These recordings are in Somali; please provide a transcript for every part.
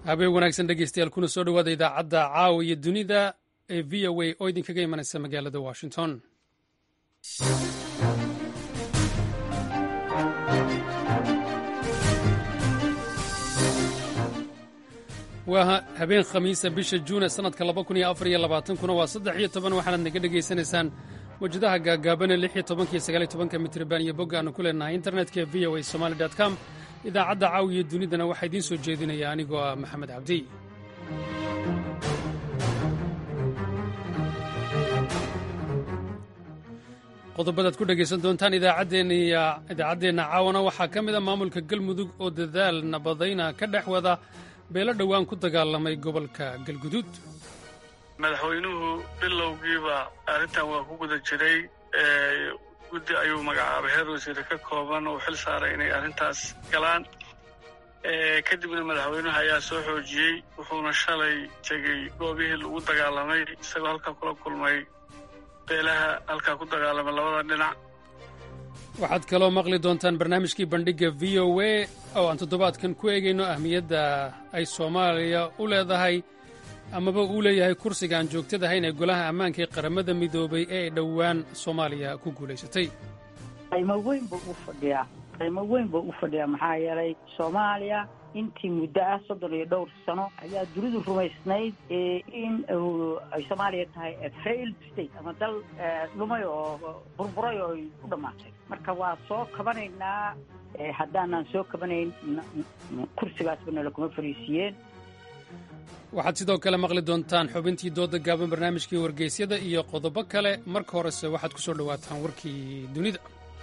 habeen wanaagsan dhegeystayaal kuna soo dhowaada idaacadda caawa iyo dunida ee v o a oo idinkaga imanaysa magaalada washington waa habeen khamiisa bisha juune sannadka kuna waa saddex iyo toban waxaanaad naga dhegaysanaysaan mawjadaha gaagaabane lix iyo tobankiyo sagaaliyo tobanka mitriban iyo bogga aanu ku leenahay internetka v o a somali com idaacadda caawiya dunidana waxaa idiin soo jeedinaya anigoo ah maxamed cabdi qodobadaad ku dhegaysan doontaan idaacaddeenna caawana waxaa ka mid a maamulka galmudug oo dadaal nabadayna ka dhex wada beelo dhowaan ku dagaalamay gobolka galguduud madaxweynuhu bilowgiiba arrintan waa ku guda jiray guddi ayuu magacaabay heer wasiire ka kooban oo xil saaray inay arrintaas galaan kadibna madaxweynuhu ayaa soo xoojiyey wuxuuna shalay tegey goobihii lagu dagaalamay isagoo halkaa kula kulmay beelaha halkaa ku dagaalamay labada dhinac waxaad kaloo maqli doontaan barnaamijkii bandhigga v o a oo aan toddobaadkan ku eegayno ahmiyadda ay soomaaliya u leedahay amaba uu leeyahay kursiga aan joogtadahayn ee golaha ammaanka ee qaramada midoobay ee ay dhowaan soomaaliya ku guulaysatay qiimo weyn buu u fadhiyaa qiimo weyn buu u fadhiyaa maxaa yeelay soomaaliya intii muddo ah soddon iyo dhowr sano ayaa dunidu rumaysnayd in ay soomaaliya tahay failed state ama dal dhumay oo burburay oo ay u dhammaatay marka waa soo kabanaynaa haddaanaan soo kabanayn kursigaasba nala kuma fariisiiyeen waxaad sidoo kale maqli doontaan xubintii dooda gaaban barnaamijkii wargeysyada iyo qodobo kale marka horese waxaad ku soo dhowaataan warkii dunida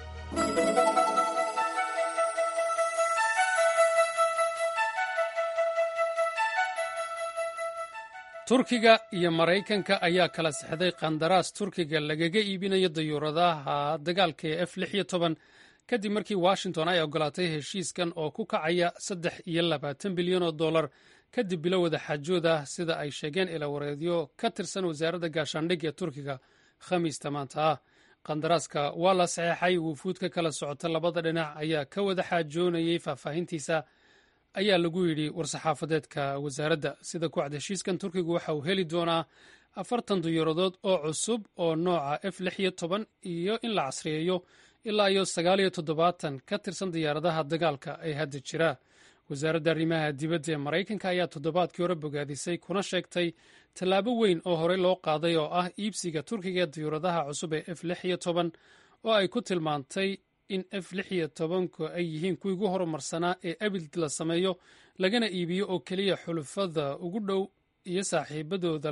turkiga iyo maraykanka ayaa kala sixday qandaraas turkiga lagaga iibinayo dayuuradaha dagaalka ee f lix iyo toban kadib markii washington ay ogolaatay heshiiskan oo ku kacaya saddex iyo labaatan bilyan oo dollar kadib bilo wada xaajooda sida ay sheegeen ilawareedyo ka tirsan wasaaradda gaashaandhig ee turkiga khamiista maanta ah qandaraaska waa la saxeexay wufuud ka kala socota labada dhinac ayaa ka wada xaajoonayay faahfaahintiisa ayaa lagu yidhi war-saxaafadeedka wasaaradda sida ku cad heshiiskan turkigu waxa uu heli doonaa afartan diyuuradood oo cusub oo nooca f lix iyo toban iyo in la casriyeeyo ilaa iyo sagaal iyo toddobaatan ka tirsan diyaaradaha dagaalka ee hadda jira wasaaradda arrimaha dibadda ee maraykanka ayaa toddobaadkii hore bogaadisay kuna sheegtay tallaabo weyn oo horey loo qaaday oo ah iibsiga turkiga ee diyuuradaha cusub ee f lix iyo toban oo ay ku tilmaantay in f lix iyo tobanku ay yihiin kuwii ugu horumarsanaa ee abid la sameeyo lagana iibiyo oo keliya xulufada ugu dhow iyo saaxiibadooda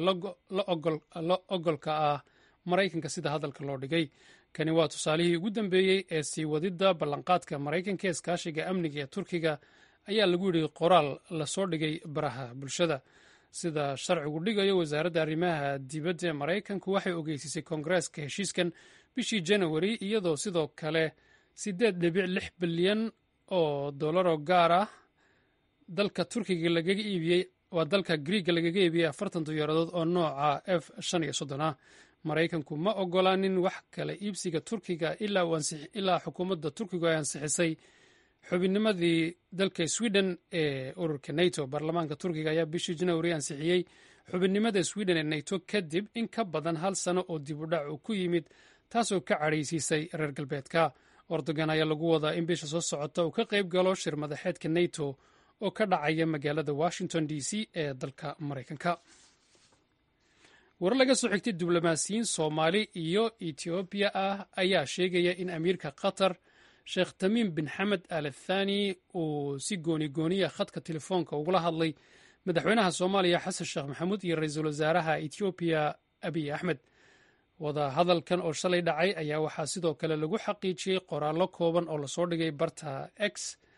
la ogolka ah maraykanka sida hadalka loo dhigay kani waa tusaalihii ugu dambeeyey ee sii wadidda ballanqaadka maraykanka ee iskaashiga amniga ee turkiga ayaa lagu yidhi qoraal lasoo dhigay baraha bulshada sida sharcigu dhigayo wasaaradda arrimaha dibadda ee maraykanku waxay ogeysiisay koongareeska heshiiskan bishii janawari iyadoo sidoo kale siddeed dhibic lix bilyan oo dollaroo gaar ah dalka turkiga lagaga iibiyey waa dalka griiga lagaga iibiyey afartan diyaaradood oo nooca f shan iyo soddon ah maraykanku ma ogolaanin wax kale iibsiga turkiga ilaa xukuumadda turkigu ay ansixisay xubinnimadii dalka sweden ee ururka nato baarlamaanka turkiga ayaa bishii janawari ansixiyey xubinnimada sweden ee nato kadib in ka badan hal sano oo dib u dhac uu ku yimid taasoo ka cadhaysiisay reer galbeedka ordogan ayaa lagu wadaa in bisha soo socota uu ka qayb galo shir madaxeedka nato oo ka dhacaya magaalada washington d c ee dalka maraykanka warar laga soo xigtay diblomaasiyiin soomaali iyo etoobiya ah ayaa sheegaya in amiirka qatar sheekh tamiim bin xamed al athani uu si gooni gooniya khadka telefoonka ugula hadlay madaxweynaha soomaaliya xasan sheekh maxamuud iyo ra-iisul wasaaraha etoobiya abiy axmed wada hadalkan oo shalay dhacay ayaa waxaa sidoo kale lagu xaqiijiyey qoraallo kooban oo lasoo dhigay barta x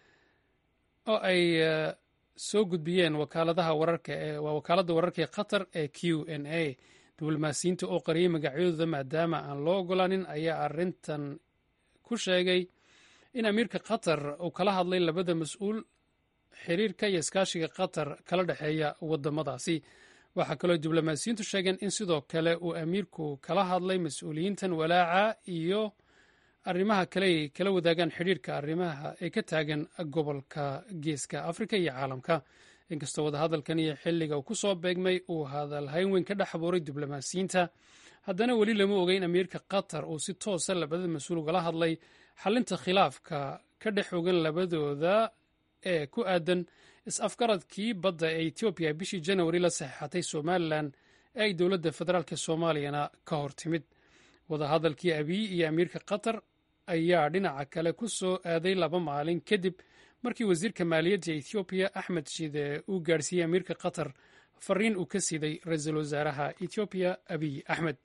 oo ay soo gudbiyeen wakaaladaha wararka waa wakaaladda wararka ee qatar ee q n a diblomaasiyiinta oo qariyey magacyadooda maadaama aan loo ogolaanin ayaa arrintan ku sheegay in amiirka qatar uu kala hadlay labada mas-uul xiriirka iyo iskaashiga qatar kala dhexeeya wadamadaasi waxaa kaloo diblomaasiyiintu sheegeen in sidoo kale uu amiirku kala hadlay mas-uuliyiintan walaaca iyo arrimaha kale ay kala wadaagaan xidhiirka arrimaha ee ka taagan gobolka geeska afrika iyo caalamka inkastoo wadahadalkan iyo xilliga uu ku soo beegmay uu hadalhayn weyn ka dhex abuuray diblomaasiyiinta haddana weli lama oga in amiirka qatar uu si toosa labada mas-uul ugala hadlay xalinta khilaafka ka dhex ogan labadooda ee ku aadan is-afgaradkii badda ee etoobiya bishii janawari la saxeexatay somalilan ee ay dowladda federaalk soomaaliyana ka hor timid wadahadalkii abiy iyo amiirka qatar ayaa dhinaca kale ku soo aaday laba maalin kadib markii wasiirka maaliyadda ethoobiya axmed shide uu gaadhsiiyey amiirka qatar fariin uu ka siiday ra-iisul wasaaraha ethoobiya abiy axmed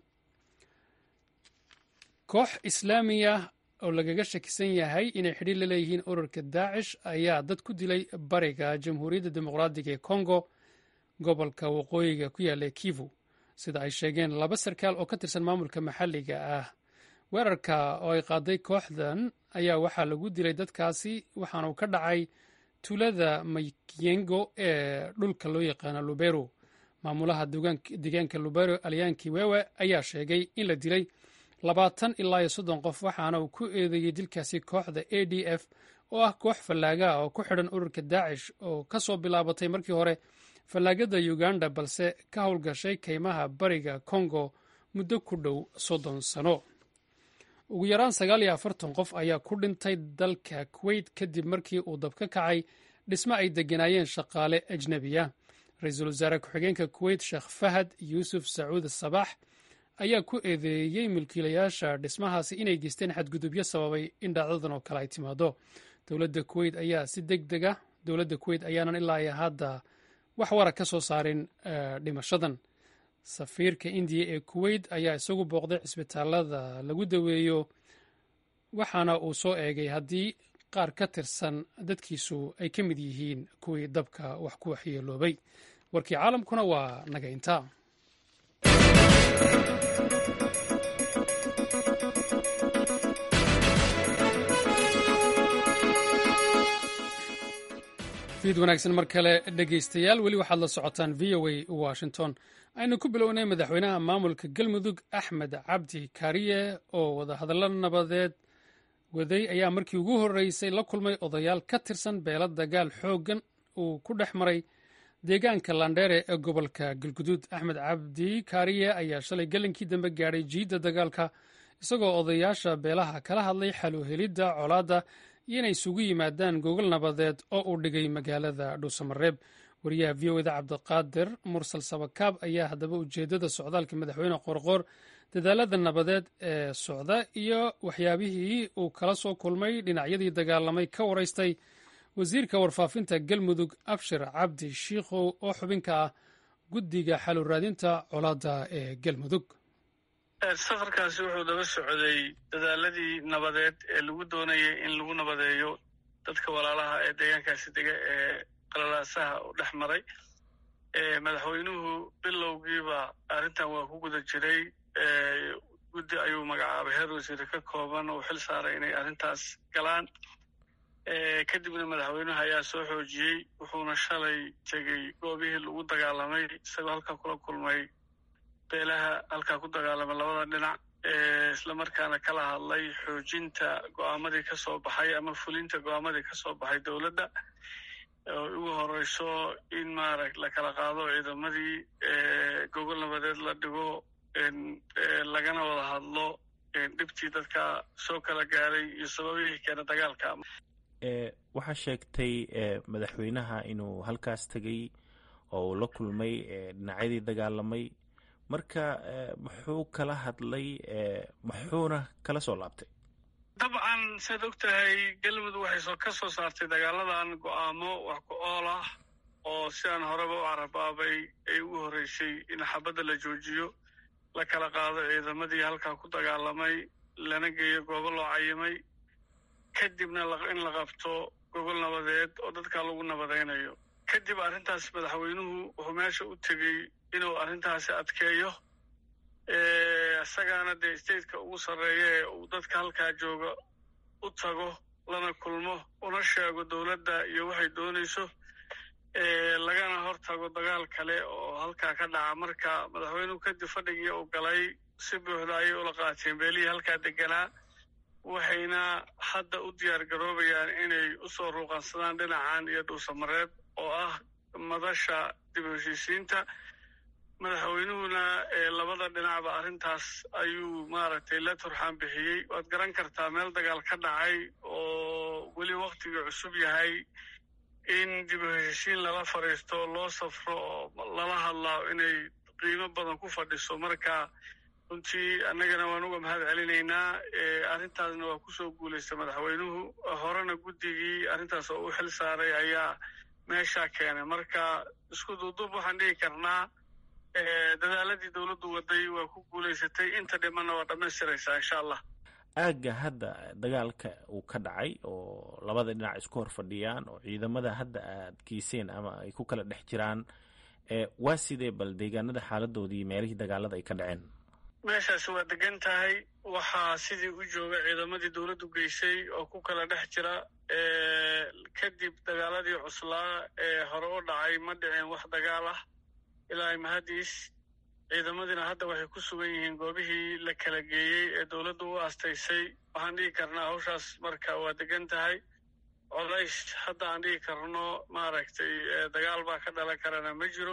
koox islaamiya oo lagaga shakisan yahay inay xidhiir la leeyihiin ururka daacish ayaa dad ku dilay bariga jamhuuriyadda dimuqraadiga ee kongo gobolka waqooyiga ku yaalla kivu sida ay sheegeen laba sarkaal oo ka tirsan maamulka maxalliga ah weerarka oo ay qaaday kooxdan ayaa waxaa lagu dilay dadkaasi waxaanu ka dhacay tuulada maykiyengo ee dhulka loo yaqaano lubero maamulaha deegaanka lubero alyaanki wewe ayaa sheegay in la dilay labaatan ilaa iyo soddon qof waxaana uu ku eedeeyey dilkaasi kooxda a d f oo ah koox fallaaga oo ku xidhan ururka daacish oo ka soo bilaabatay markii hore fallaagada uganda balse ka howlgashay kaymaha bariga congo muddo ku dhow soddon sano ugu yaraan sagaal iyo afartan qof ayaa ku dhintay dalka kuweyt kadib markii uu dab ka kacay dhismo ay degganaayeen shaqaale ajnebiya ra-iisul wasaare ku-xigeenka kuweyt sheekh fahad yuusuf sacuud sabax ayaa ku eedeeyey milkiilayaasha dhismahaasi inay geysteen xadgudubyo sababay in dhacdadan oo kale ay timaado dowladda kuweyt ayaa si deg dega dowladda kuweyt ayaanan ilaa iyo hadda wax wara ka soo saarin dhimashadan safiirka indiya ee kuweyt ayaa isagu booqday cisbitaalada lagu daweeyo waxaana uu soo eegay haddii qaar ka tirsan dadkiisu ay ka mid yihiin kuwii dabka wax ku waxyeeloobay warkii caalamkuna waa naga intaa fiid wanaagsan mar kale dhegaystayaal weli waxaad la socotaan v o a washington aynu ku bilownay madaxweynaha maamulka galmudug axmed cabdi kaariye oo wadahadallo nabadeed waday ayaa markii ugu horreysay la kulmay odayaal ka tirsan beelo dagaal xooggan uu ku dhex maray deegaanka landheere ee gobolka galguduud axmed cabdi kaariye ayaa shalay gelinkii dambe gaadhay jiidda dagaalka isagoo odayaasha beelaha kala hadlay xaluhelidda colaadda iyo inay isugu yimaadaan gogol nabadeed oo uu dhigay magaalada dhuusamareeb wariyaha v o eda cabdiqaadir mursal sabakaab ayaa haddaba ujeeddada socdaalka madaxweyne qorqoor dadaalada nabadeed ee socda iyo waxyaabihii uu kala soo kulmay dhinacyadii dagaalamay ka waraystay wasiirka warfaafinta galmudug abshir cabdi shiikhow oo xubinka ah guddiga xaluraadinta colaadda ee galmudug safarkaasi wuxuu daba socday dadaaladii nabadeed ee lagu doonayay in lagu nabadeeyo dadka walaalaha ee deegaankaasi dega ee qalalaasaha u dhex maray madaxweynuhu bilowgiiba arrintan waa ku guda jiray guddi ayuu magacaabay heer wasiire ka kooban oo xil saaray inay arrintaas galaan kadibna madaxweynuhu ayaa soo xoojiyey wuxuuna shalay tegey goobihii lagu dagaalamay isagoo halkaa kula kulmay beelaha halkaa ku dagaalamay labada dhinac islamarkaana kala hadlay xoojinta go'aamadii ka soo baxay ama fulinta go'aamadii ka soo baxay dowladda oo ugu horeyso in maarag la kala qaado ciidamadii gogol nabadeed la dhigo lagana wada hadlo dhibtii dadka soo kala gaaray iyo sababihii keena dagaalka waxaa sheegtay madaxweynaha inuu halkaas tegey oo uu la kulmay dhinacyadii dagaalamay marka muxuu kala hadlay muxuuna kala soo laabtay dabcan siaad og tahay galmudug waxay ka soo saartay dagaaladan go'aamo wax ku ool ah oo sidaan horeba u carabaabay ay ugu horreysay in xabadda la joojiyo la kala qaado ciidamadii halkaa ku dagaalamay lana geeyo goobo loo cayimay kadibna in la qabto gogol nabadeed oo dadkaa lagu nabadaynayo kadib arrintaas madaxweynuhu wuxuu meesha u tegey inuu arrintaasi adkeeyo isagaana dee stateka ugu sarreeya ee uu dadka halkaa jooga u tago lana kulmo una sheego dowladda iyo waxay doonayso lagana hor tago dagaal kale oo halkaa ka dhaca marka madaxweynuhu kadib fadhigii uu galay si buuxda ayay ula qaateen beelihii halkaa deganaa waxayna hadda u diyaar garoobayaan inay usoo ruuqansadaan dhinacan iyo dhuusamareeb oo ah madasha dib u heshiisiinta madaxweynuhuna labada dhinacba arrintaas ayuu maaragtay la turxaan bixiyey waad garan kartaa meel dagaal ka dhacay oo weli waktigii cusub yahay in dib u heshiisiin lala fadhiisto loo safro oo lala hadlaa inay qiimo badan ku fadhiso marka runtii annagana waan uga mahad celinaynaa arrintaasna waa kusoo guulaysta madaxweynuhu horena guddigii arrintaas oo u xil saaray ayaa meeshaa keenay marka isku duuduub waxaan dhigi karnaa dadaaladii dowladdu waday waa ku guulaysatay inta dhimanna waa dhammaystiraysaa insha allah aagga hadda dagaalka uu ka dhacay oo labada dhinac isku hor fadhiyaan oo ciidamada hadda aad geyseen ama ay ku kala dhex jiraan waa sidee bal deegaanada xaaladoodii meelihii dagaalada ay ka dhaceen meeshaasi waa degan tahay waxaa sidii u jooga ciidamadii dowladdu geysay oo ku kala dhex jira kadib dagaaladii cuslaa ee hore u dhacay ma dhicin wax dagaal ah ilaa mahadiis ciidamadiina hadda waxay ku sugan yihiin goobihii la kala geeyey ee dowladdu u aastaysay waxaan dhigi karnaa hawshaas marka waa degan tahay colays hadda aan dhigi karno maaragtay dagaal baa ka dhalan karana ma jiro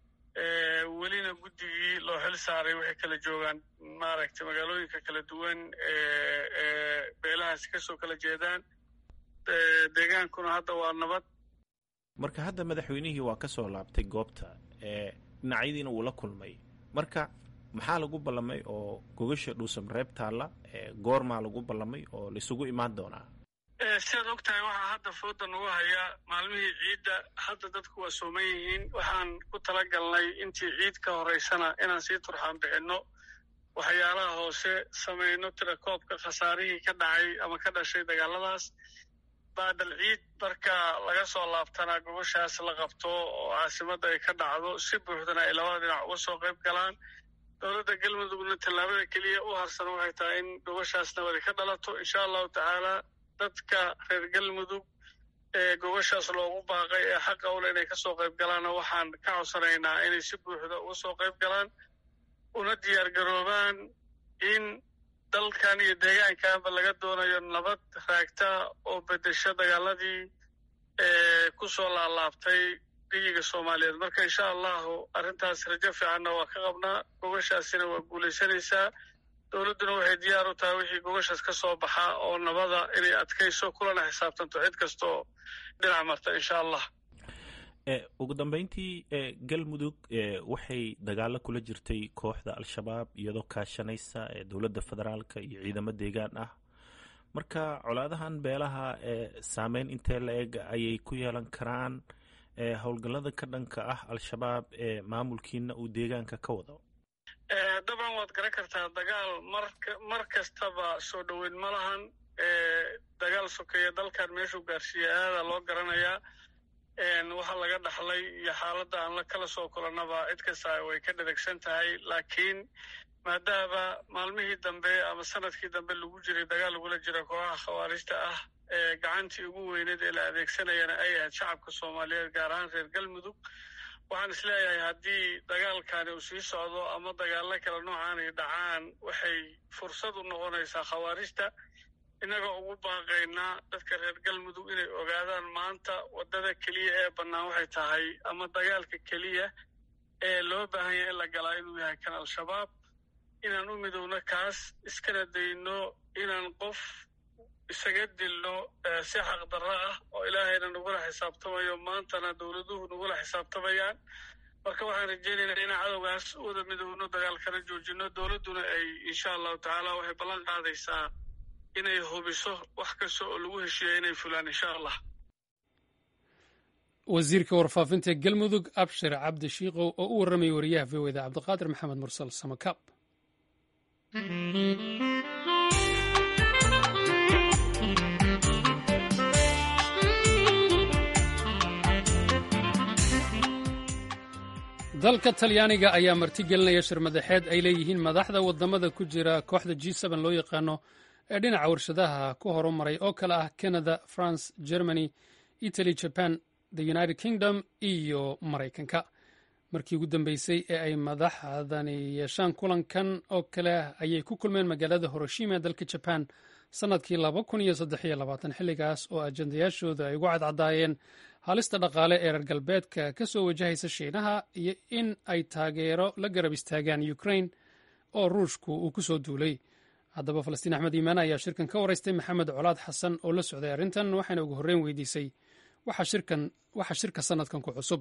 welina guddigii loo xil saaray waxay kala joogaan maaragtay magaalooyinka kala duwan ee beelahaasi kasoo kala jeedaan deegaankuna hadda waa nabad marka hadda madaxweynihii waa ka soo laabtay goobta dhinacyadiina uu la kulmay marka maxaa lagu ballamay oo gogasha dhuusam reeb taalla goormaa lagu ballamay oo laisugu imaan doonaa sidaad og tahay waxaa hadda fooda nagu haya maalmihii ciidda hadda dadku waa sooman yihiin waxaan ku tala galnay intii ciid ka horaysana inaan sii turxaan bixinno waxyaalaha hoose samayno tirakoobka khasaarihii ka dhacay ama ka dhashay dagaaladaas baadal ciid marka laga soo laabtana gogoshaas la qabto oo caasimadda ay ka dhacdo si buuxdana ay labada dhinac uga soo qayb galaan dowladda galmudugna tallaabada keliya u harsan waxay tahay in gogoshaas nabadi ka dhalato insha allahu tacaala dadka reer galmudug ee gogoshaas loogu baaqay ee xaqa ule inay ka soo qayb galaanna waxaan ka codsanaynaa inay si buuxda uga soo qayb galaan una diyaar garoobaan in dalkan iyo deegaankanba laga doonayo nabad raagta oo bedesho dagaaladii ee ku soo laalaabtay geyiga soomaaliyeed marka insha allahu arrintaas rajo fiicanna waa ka qabnaa gogoshaasina waa guulaysanaysaa dowladduna waxay diyaar u tahay wixii gogoshaas ka soo baxa oo nabada inay adkayso kulana xisaabtanto cid kastaoo dhinac marta insha allah ugu dambeyntii galmudug waxay dagaalo kula jirtay kooxda al-shabaab iyadoo kaashanaysa dowladda federaalka iyo ciidamo deegaan ah marka colaadahan beelaha saameyn intee la eg ayay ku yeelan karaan howlgallada ka dhanka ah al-shabaab ee maamulkiina uu deegaanka ka wado dabcan waad garan kartaa dagaal mar kastaba soo dhoweyn ma lahan dagaal sokeeya dalkan meeshuu gaarsiiya aada loo garanayaa waxa laga dhaxlay iyo xaaladda aan la kala soo kulannaba cid kasta way ka dhadegsan tahay laakiin maadaama maalmihii dambe ama sanadkii dambe lagu jiray dagaal lagula jira kooxaha khawaarijta ah ee gacantii ugu weyneed ee la adeegsanayana ay ahayd shacabka soomaaliyeed gaar ahaan reer galmudug waxaan isleeyahay haddii dagaalkani uu sii socdo ama dagaallo kale noocaan ay dhacaan waxay fursad u noqonaysaa khawaarijta innagoo ugu baaqaynaa dadka reer galmudug inay ogaadaan maanta waddada keliya ee bannaan waxay tahay ama dagaalka keliya ee loo baahan yahay in la galaa inuu yahay kan al-shabaab inaan u midowno kaas iskana dayno inaan qof isaga dilno si xaqdarro ah oo ilaahayna nagula xisaabtamayo maantana dowladuhu nagula xisaabtamayaan marka waxaan rajeynaynaa inaan cadowgaas u wada midowno dagaalkana joojino dowladduna ay insha allahu tacaala waxay ballan qaadaysaa inay hubiso wax kasta oo lagu heshiiya inay fulaan insha allah wasiirka warfaafinta galmudug abshir cabdi shiikow oo u warramaya wariyaha v o da cabdiqaadir maxamed mursal samakaab dalka talyaaniga ayaa martigelinaya shirmadaxeed ay leeyihiin madaxda wadamada ku jira kooxda g loo yaqaano ee dhinaca warshadaha ku horumaray oo kale ah canada france germany italy jaban the united kingdom iyo maraykanka markii ugu dambeysay ee ay madaxdani yeeshaan kulankan oo kale ayay ku kulmeen magaalada horoshima ee dalka jaban sannadkii xilligaas oo ajendayaashooda ay ugu cadcadaayeen halista dhaqaale ee reer galbeedka ka soo wajahaysa shiinaha iyo in ay taageero la garab istaagaan ukrain oo ruushku uu ku soo duulay haddaba falastiin axmed iimaan ayaa shirkan ka waraystay maxamed colaad xasan oo la socday arrintan waxayna ugu horreyn weydiisay waxa shirka sanadkan ku cusub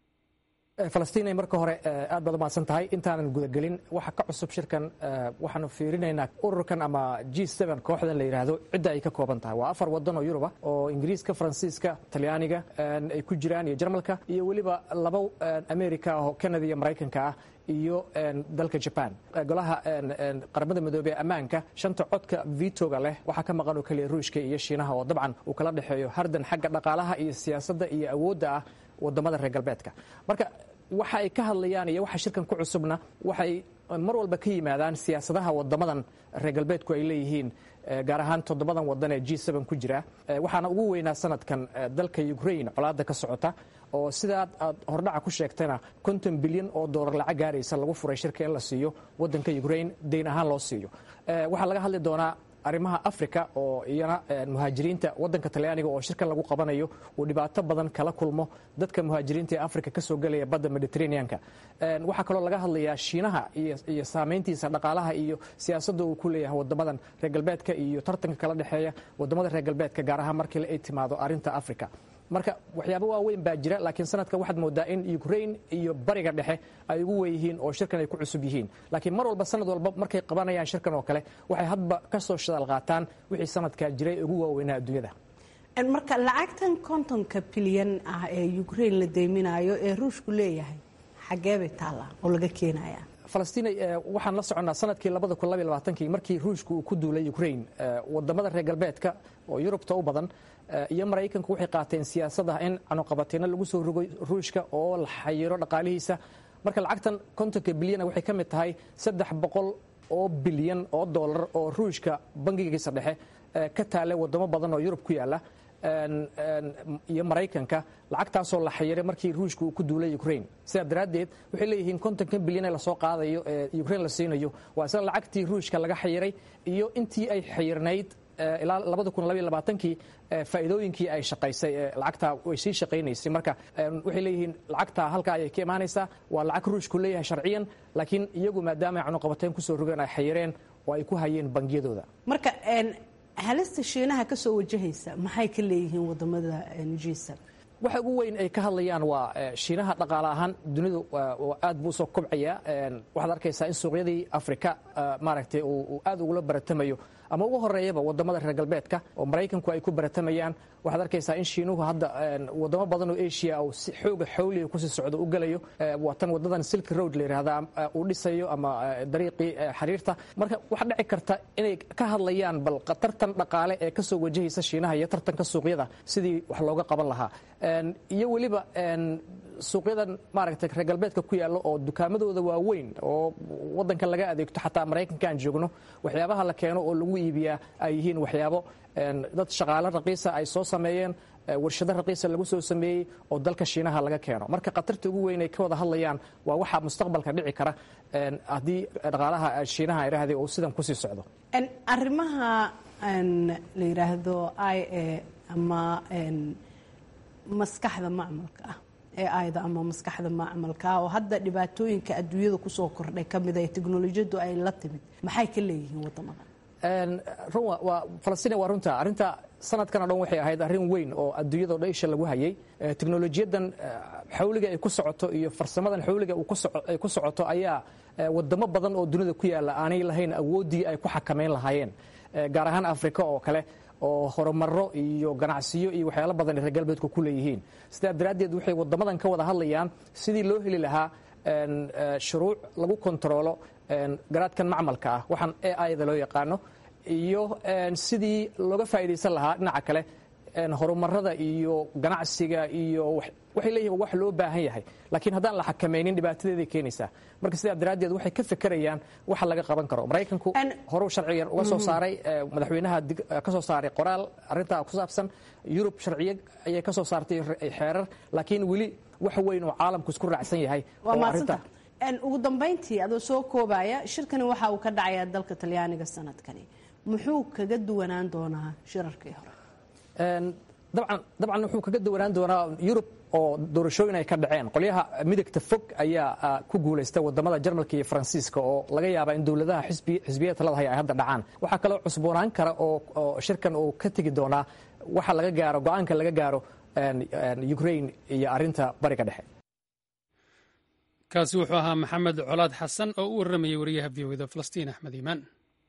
falastiin marka hore aad baad umahadsan tahay intaanan gudagelin waxa ka cusub shirkan waxaanu fiirinaynaa ururkan ama g kooxdan la yidhaahdo cidda ay ka kooban tahay waa afar wadan oo yuruba oo ingiriiska faransiiska talyaaniga ay ku jiraan iyo jarmalka iyo weliba laba america ah oo canada iyo maraykanka ah iyo dalka jaban golaha qaramada midoobey ammaanka shanta codka vitoga leh waxaa ka maqan oo keliya ruushka iyo shiinaha oo dabcan uu kala dhexeeyo hardan xagga dhaqaalaha iyo siyaasadda iyo awoodda ah wadamada reer galbeedka marka waxa ay ka hadlayaan iyo waxa shirkan ku cusubna waxay mar walba ka yimaadaan siyaasadaha wadamadan reer galbeedku ay leeyihiin gaar ahaan toddobadan wadan ee g ku jira waxaana ugu weynaa sanadkan dalka ukrain colaada ka socota oo sidaad aad hordhaca ku sheegtayna konton bilyan oo doolar lacag gaaraysa lagu furay shirka in la siiyo wadanka ukrain dayn ahaan loo siiyo waxaa laga hadli doonaa arrimaha africa oo iyana muhaajiriinta wadanka talyaaniga oo shirkan lagu qabanayo uu dhibaato badan kala kulmo dadka muhaajiriinta ee africa kasoo gelaya badda mediterraneanka waxaa kaloo laga hadlayaa shiinaha iyo saameyntiisa dhaqaalaha iyo siyaasadda uu ku leeyahay wadamadan reer galbeedka iyo tartanka kala dhexeeya wadamada reer galbeedka gaar ahaan markii ay timaado arrinta africa marka waxyaaba waaweyn baa jira laakiin sanadkan waxaad moodaa in ukrain iyo bariga dhexe ay ugu weynyihiin oo shirkan ay ku cusub yihiin laakiin mar walba sanad walba markay qabanayaan shirkan oo kale waxay hadba ka soo shadaal qaataan wixii sanadkaa jiray ugu waaweynaa adduunyada marka lacagtan kontonka bilyan ah ee ukrain la deyminayo ee ruushku leeyahay xagee bay taallaa oo laga keenaya falastiin waxaan la soconnaa sanadkii kii markii ruushku uu ku duulay ukrain wadamada reer galbeedka oo yurubta u badan iyo maraykanku waxay qaateen siyaasada in canuqabateyno lagu soo rogo ruushka oo la xayiro dhaqaalihiisa marka lacagtan kontonka bilyana waxay ka mid tahay saddex boqol oo bilyan oo dollar oo ruushka bangigiisa dhexe ka taale wadamo badan oo yurub ku yaala iyo maraykanka lacagtaasoo la xayiray markii ruushka uu ku duulay ukrain sidaa daraaddeed waxay leeyihiin kontonka bilyan ee lasoo qaadayo ee ukrain la siinayo waa isla lacagtii ruushka laga xayiray iyo intii ay xayirnayd ilaa kii faa'iidooyinkii ay shaqaysay lacagtaa way sii shaqaynaysay marka waxay leeyihiin lacagtaa halkaa ayay ka imaanaysaa waa lacag ruushku leeyahay sharciyan laakiin iyagu maadaama ay canuqabateen kusoo rogeen ay xayireen oo ay ku hayeen bangiyadooda marka halista shiinaha ka soo wajahaysa maxay ka leeyihiin wadamada g waxa ugu weyn ay ka hadlayaan waa shiinaha dhaqaale ahaan dunidu aad buu usoo kobcaya waxaad arkaysaa in suuqyadii afrika maaragtay uu aad ugula baratamayo ama ugu horeeyaba wadamada reer galbeedka oo maraykanku ay ku baratamayaan waxaad arkaysaa in shiinuhu hadda wadamo badan oo asia uu si xooga xawliga kusii socdo u gelayo watan wadadan silk road la yidhahda uu dhisayo ama dariiqii xiriirta marka waxaa dhici karta inay ka hadlayaan bal tartan dhaqaale ee kasoo wajahaysa shiinaha iyo tartanka suuqyada sidii wax looga qaban lahaa iyo weliba suuqyadan maaragtay reer galbeedka ku yaalla oo dukaamadooda waaweyn oo wadanka laga adeegto xataa maraykanka aan joogno waxyaabaha la keeno oo lagu iibiyaa ay yihiin waxyaabo dad shaqaale raqiisa ay soo sameeyeen warshado raqiisa lagu soo sameeyey oo dalka shiinaha laga keeno marka khatarta ugu weyn ay ka wada hadlayaan waa waxaa mustaqbalka dhici kara haddii dhaqaalaha shiinaha idhaahday uu sidan kusii socdo arrimaha la yidhaahdo i a ama maskaxda macmalka ah ee ayda ama maskaxda macmalka ah oo hadda dhibaatooyinka adduunyada kusoo kordhay ka mid ee teknolojiyadu ay la timid maxay ka leeyihiin wadamada falastiin waa runta arrinta sanadkan o dhan waxay ahayd arrin weyn oo adduunyada o dhan isha lagu hayay teknolojiyadan xawliga ay ku socoto iyo farsamadan xawliga ay ku socoto ayaa wadamo badan oo dunida ku yaalla aanay lahayn awooddii ay ku xakamayn lahaayeen gaar ahaan afrika oo kale oo horumaro iyo ganacsiyo iyo waxyaalo badan ay reer galbeedku ku leeyihiin sidaa daraaddeed waxay wadamadan ka wada hadlayaan sidii loo heli lahaa shuruuc lagu kontaroolo garaadkan macmalka ah waxaan e ida loo yaqaano iyo sidii looga faa'iidaysan lahaa dhinaca kale horumarada iyo ganacsiga iyo waxay leeyihin wax loo baahan yahay laakiin haddaan la xakamaynin dhibaatadeeday keenaysaa marka sidaa daraaddeed waxay ka fekerayaan waxa laga qaban karo maraykanku horuu sharcigan uga soo saaray madaxweynaha ka soo saaray qoraal arrintaa ku saabsan yurub sharciyo ayay ka soo saartay xeerar laakiin weli wax weyn oo caalamku isku raacsan yahay ugu dambayntii adoo soo koobaya shirkani waxa uu ka dhacayaa dalka talyaaniga sanadkani muxuu kaga duwanaan doonaa shirarkii hore dabcan dabcan wuxuu kaga duwanaan doonaa yurub oo doorashooyin ay ka dhaceen qolyaha midigta fog ayaa ku guulaystay wadamada jarmalka iyo faransiiska oo laga yaaba in dowladaha xisbiyada talada haya ay hadda dhacaan waxaa kaloo cusboonaan kara oo shirkan uu ka tegi doonaa waxa laga gaaro go-aanka laga gaaro ukraine iyo arinta bariga dhexe kaasi wuxuu ahaa maxamed colaad xasan oo u warramayay wariyaha v o da falastiin axmed iimaan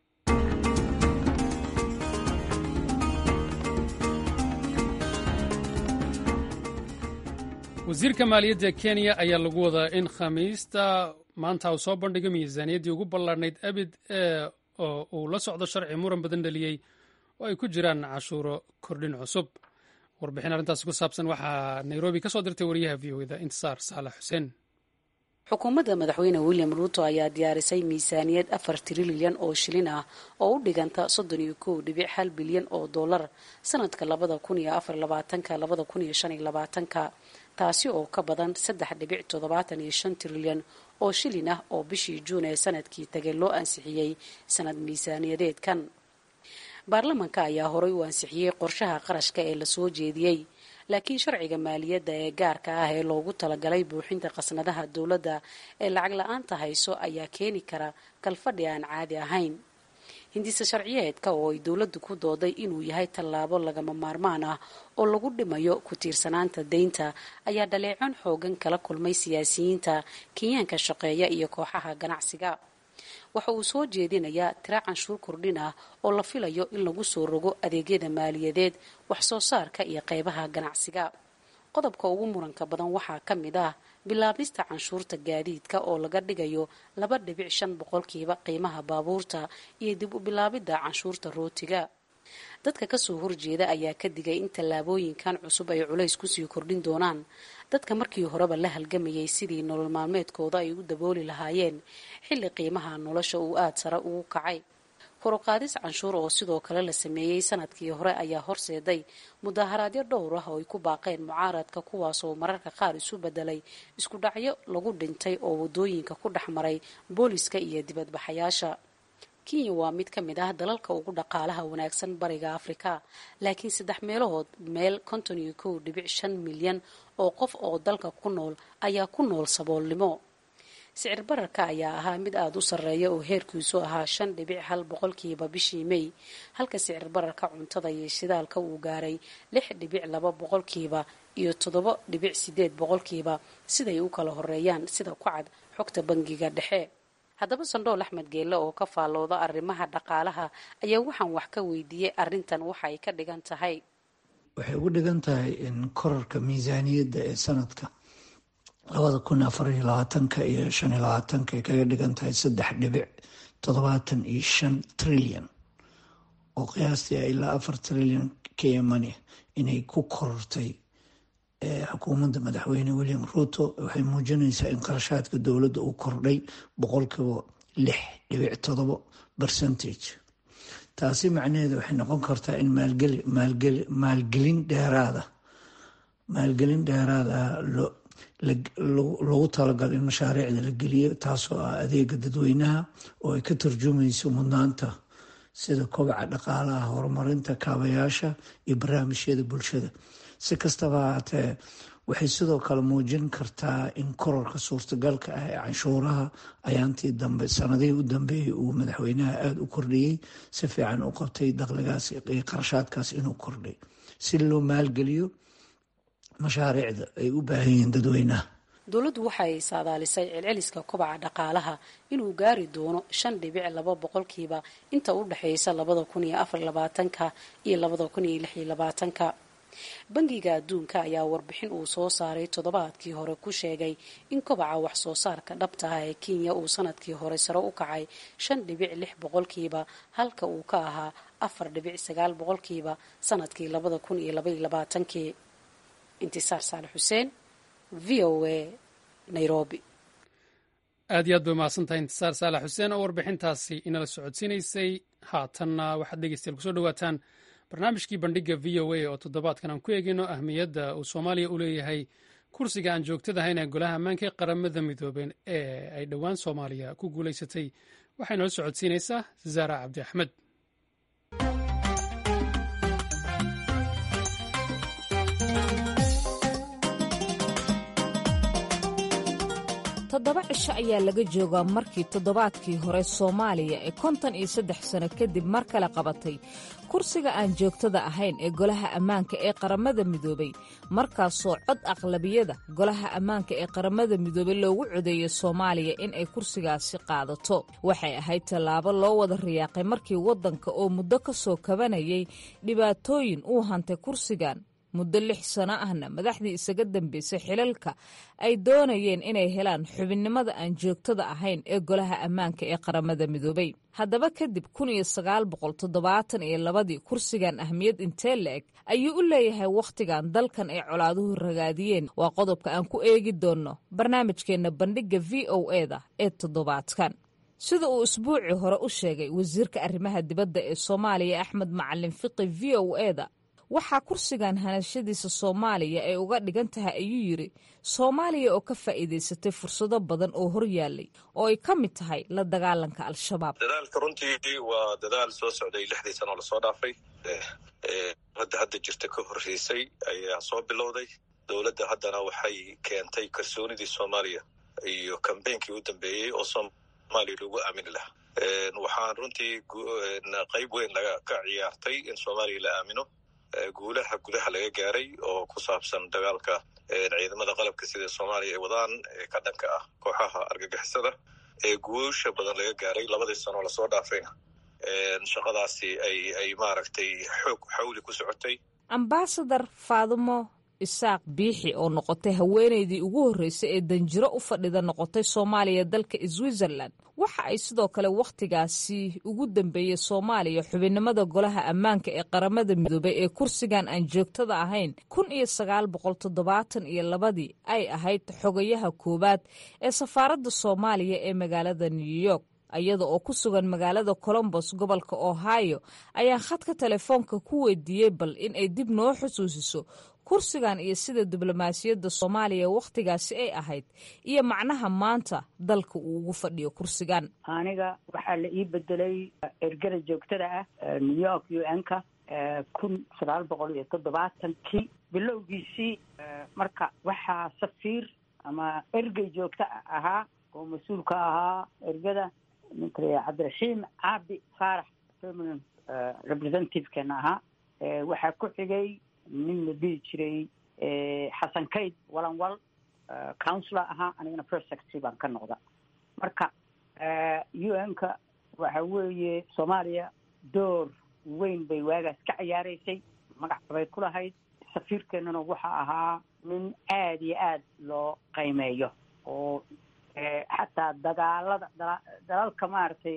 wasiirka maaliyadda kenya ayaa lagu wadaa in khamiista maanta uu soo bandhigo miisaaniyaddii ugu ballaarnayd abid ee oo uu la socdo sharci muran badan dhaliyey oo ay ku jiraan cashuuro kordhin cusub warbixin arrintaasi ku saabsan waxaa nairobi ka soo dirtay wariyaha v o da intisaar saalax xuseen xukuumadda madaxweyne william ruuto ayaa diyaarisay miisaaniyad afar trilyan oo shilin ah oo u dhiganta soddon iyo kow dhibic hal bilyan oo dollar sanadka labada kun iyo afar labaatanka labada kun iyo shan iyo labaatanka taasi oo ka badan saddex dhibic toddobaatan iyo shan trilyan oo shilin ah oo bishii juun ee sanadkii tagay loo ansixiyey sanad miisaaniyadeedkan baarlamanka ayaa horay u ansixiyey qorshaha qarashka ee lasoo jeediyey laakiin sharciga maaliyadda ee gaarka ah ee loogu talagalay buuxinta khasnadaha dowladda ee lacag la-aanta hayso ayaa keeni kara kalfadhi aan caadi ahayn hindise sharciyeedka oo ay dowladdu ku dooday inuu yahay tallaabo lagama maarmaan ah oo lagu dhimayo ku tiirsanaanta deynta ayaa dhaleecon xoogan kala kulmay siyaasiyiinta kenyaanka shaqeeya iyo kooxaha ganacsiga waxa uu soo jeedinayaa tira canshuur kordhin ah oo la filayo in lagu soo rogo adeegyada maaliyadeed wax soo saarka iyo qeybaha ganacsiga qodobka ugu muranka badan waxaa ka mid ah bilaabista canshuurta gaadiidka oo laga dhigayo laba dhibic shan boqolkiiba qiimaha baabuurta iyo dib u bilaabidda canshuurta rootiga dadka kasoo horjeeda ayaa ka digay in tallaabooyinkan cusub ay culays kusii kordhin doonaan dadka markii horeba la halgamayay sidii nolol maalmeedkooda ay u dabooli lahaayeen xilli qiimaha nolosha uu aada sare ugu kacay koruqaadis canshuur oo sidoo kale la sameeyey sanadkii hore ayaa horseeday mudaharaadyo dhowr ah oo ay ku baaqeen mucaaradka kuwaasoo mararka qaar isu bedelay isku dhacyo lagu dhintay oo wadooyinka ku dhex maray booliska iyo dibadbaxayaasha kenya waa mid ka mid ah dalalka ugu dhaqaalaha wanaagsan bariga afrika laakiin saddex meelahood meel konton iyo kow dhibic shan milyan oo qof oo dalka ku nool ayaa ku nool saboolnimo sicir bararka ayaa ahaa mid aada u sarreeya oo heerkiisu ahaa shan dhibic hal boqolkiiba bishii mey halka sicir bararka cuntada iyo shidaalka uu gaaray lix dhibic laba boqolkiiba iyo toddoba dhibic sideed boqolkiiba siday u kala horeeyaan sida ku cad xogta bangiga dhexe haddaba sandhool axmed geelle oo ka faallooda arrimaha dhaqaalaha ayaa waxaan wax ka weydiiyey arrintan waxa ay ka dhigan tahay waxay ugu dhigan tahay in korarka miisaaniyadda ee sanadka labada kun afar iyo labaatanka iyo shan iyo labaatanka ay kaga dhigan tahay saddex dhibic toddobaatan iyo shan trilyan oo qiyaastii ilaa afar trilyan kemani inay ku korortay xukuumadda madaxweyne william ruuto waxay muujinaysaa in qarashaadka dowladda uu kordhay boqolkiiba lix dhibic todobo percentage taasi macnaheedu waxay noqon kartaa in maalgelin dheeraada maalgelin dheeraada lagu talagalo in mashaariicda la geliyo taasoo ah adeega dadweynaha oo ay ka turjumayso mudnaanta sida kobaca dhaqaalaha horumarinta kaabayaasha iyo barnaamijyada bulshada si kastaba haatee waxay sidoo kale muujin kartaa in korarka suurtagalka ah ee canshuuraha ayaantii dambe sanadihii u dambeeyey uu madaxweynaha aada u kordhiyey si fiican u qabtay dakhligaas iyo qarashaadkaas inuu kordhay si loo maalgeliyo mashaariicda ay u baahan yihiin dadweynaha dowladdu waxay saadaalisay celceliska kobaca dhaqaalaha inuu gaari doono shan dhibic laba boqolkiiba inta u dhexeysa labada kun iyo afar labaatanka iyo labada kun iyo lix iyo labaatanka bangiga adduunka ayaa warbixin uu soo saaray toddobaadkii hore ku sheegay in kobaca wax soo saarka dhabta ah ee kenya uu sanadkii hore sare u kacay shan dhibic lix boqolkiiba halka uu ka ahaa afar dhibic sagaal boqolkiiba sanadkii labada kun iyo labaiyo labaatankii intisaar saale xuseen v o a nairobi aad iyo aad bay umahadsantahay intisaar saalax xuseen oo warbixintaasi inala socodsiinaysay haatanna waxaad dhegeystayaal kusoo dhawaataan barnaamijkii bandhiga v o a oo toddobaadkan aan ku eegayno ahmiyadda uu soomaaliya u leeyahay kursiga aan joogtadahayn ee golaha ammaanka ee qaramada midoobeen ee ay dhowaan soomaaliya ku guulaysatay waxay noola socodsiinaysaa zaara cabdi axmed toddoba cisho ayaa laga joogaa markii toddobaadkii hore soomaaliya ee konton iyo saddex sano kadib mar kale qabatay kursiga aan joogtada ahayn ee golaha ammaanka ee qaramada midoobay markaasoo cod aqlabiyada golaha ammaanka ee qaramada midoobay loogu codeeyay soomaaliya in ay kursigaasi qaadato waxay ahayd tallaabo loo wada riyaaqay markii waddanka oo muddo ka soo kabanayay dhibaatooyin uu hantay kursigan muddo lix sano ahna madaxdii isaga dambeysay xilalka ay doonayeen inay helaan xubinnimada aan joogtada ahayn ee golaha ammaanka ee qaramada midoobay haddaba kadib kun iyo sagaal boqol toddobaatan iyo labadii kursigan ahmiyad intee la-eg ayuu u leeyahay wakhtigan dalkan ay colaaduhu ragaadiyeen waa qodobka aan ku eegi doonno barnaamijkeenna bandhigga v o e da ee toddobaadkan sida uu isbuucii hore u sheegay wasiirka arrimaha dibadda ee soomaaliya axmed macalin fiqi v o e da waxaa kursigan hanashadiisa soomaaliya ay uga dhigan tahay ayuu yidhi soomaaliya oo ka faa'iidaysatay fursado badan oo hor yaallay oo ay ka mid tahay la dagaalanka al-shabaab dadaalka runtii waa dadaal soo socday lixdii sanoo lasoo dhaafay hadda hadda jirta ka horreysay ayaa soo bilowday dowladda haddana waxay keentay kalsoonidii soomaaliya iyo kambeynkii u dambeeyey oo soomaaliya lagu aamini lahaa waxaan runtii qayb weyn laga ka ciyaartay in soomaaliya la aamino guulaha gudaha laga gaaray oo ku saabsan dagaalka ciidamada qalabka sida soomaaliya ay wadaan ee ka dhanka ah kooxaha argagixisada ee guusha badan laga gaaray labadii sanoo lasoo dhaafayna shaqadaasi ay ay maaragtay xoog xawli ku socotay ambasadar faadumo isaaq biixi oo noqotay haweenaydii ugu horreysay ee danjiro u fadhida noqotay soomaaliya dalka switzerland waxa ay sidoo kale wakhtigaasi ugu dambeeyey soomaaliya xubinnimada golaha ammaanka ee qaramada midoobay ee kursigan aan joogtada ahayn kun iyo sagaal boqol toddobaatan iyo labadii ay ahayd xogayaha koowaad ee safaaradda soomaaliya ee magaalada new york iyada oo ku sugan magaalada colombos gobolka ohio ayaan khadka telefoonka ku weydiiyey bal in ay dib noo xusuusiso kursigan iyo sida diblomaasiyadda soomaaliya wakhtigaasi ay ahayd iyo macnaha maanta dalka uu ugu fadhiyo kursigan aniga waxaa la ii bedelay ergada joogtada ah new york u n ka kun sagaal boqol iyo toddobaatankii bilowgiisii marka waxaa safiir ama ergey joogto ahaa oo mas-uul ka ahaa ergada ninka la cabdiraxiim caabi faarax permanent representative-keena ahaa waxaa ku xigay nin la dhihi jiray xasan kayd walanwal councilor ahaa anigana first secretary baan ka noqda marka u n ka waxa weeye soomaaliya door weyn bay waagaas ka ciyaareysay magac bay ku lahayd safiirkeenana waxa ahaa nin aada iyo aada loo qiimeeyo oo xataa dagaalada dalalka maaragtay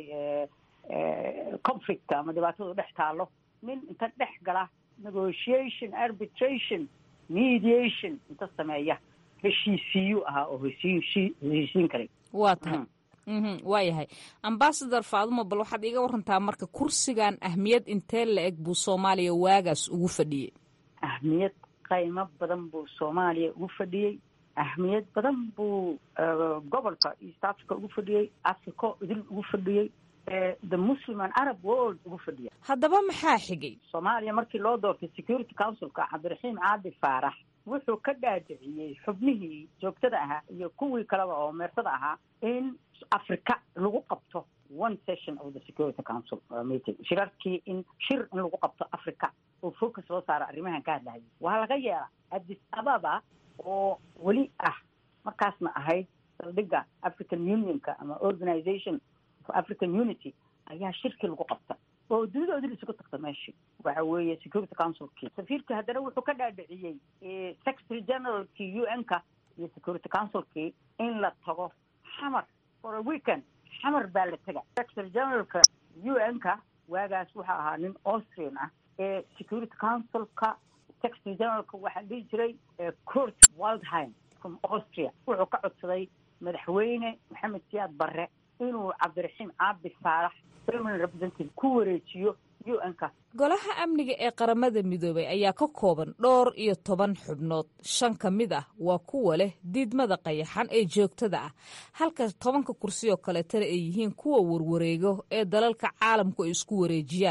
conflictka ama dhibaatadu dhex taalo nin inta dhex gala negotiation arbitration mediation inta sameeya heshiisiiyu ahaa oo heshiisi heshiisiin karay waa tahay waa yahay ambasador faadumo bal waxaad iiga warantaa marka kursigan ahmiyad intee la eg buu soomaaliya waagaas ugu fadhiyey ahmiyad qaymo badan buu soomaaliya ugu fadhiyey ahmiyad badan buu gobolka east africa ugu fadhiyey africa idil ugu fadhiyey the muslim and arab world ugu fadhiya haddaba maxaa xigay soomaaliya markii loo doortay security councilka cabdiraxiim caabi faarax wuxuu ka dhaadhiciyey xubnihii joogtada ahaa iyo kuwii kaleba oo meersada ahaa in africa lagu qabto one session of the security council meeting shirarkii in shir in lagu qabto africa oo focus loo saaro arrimahan ka hadlahayay waa laga yeela addis ababa oo weli ah markaasna ahayd saldhigga african unionka ama organization for african unity ayaa shirkii lagu qabta oo dunida odil isugu tagta meeshii waxa weeye security councilkii safiirkii haddana wuxuu ka dhaadhiciyey secretary generalkii u n ka iyo security councilkii in la tago xamar for a weekend xamar baa la tega secretary generalka u n ka waagaas waxaa ahaa nin austrian ah ee security councilka secretary generalka waxaa dhihi jiray court waldheim from austria wuxuu ka codsaday madaxweyne maxamed siyaad barre inuu cabdiraxiim caabi faarax permanent representative ku wareejiyo u n ka golaha amniga ee qaramada midoobay ayaa ka kooban dhowr iyo toban xubnood shan ka mid ah waa kuwa leh diidmada qayaxan ee joogtada ah halka tobanka kursi oo kaleetana ay yihiin kuwa warwareego ee dalalka caalamku ay isku wareejiyaan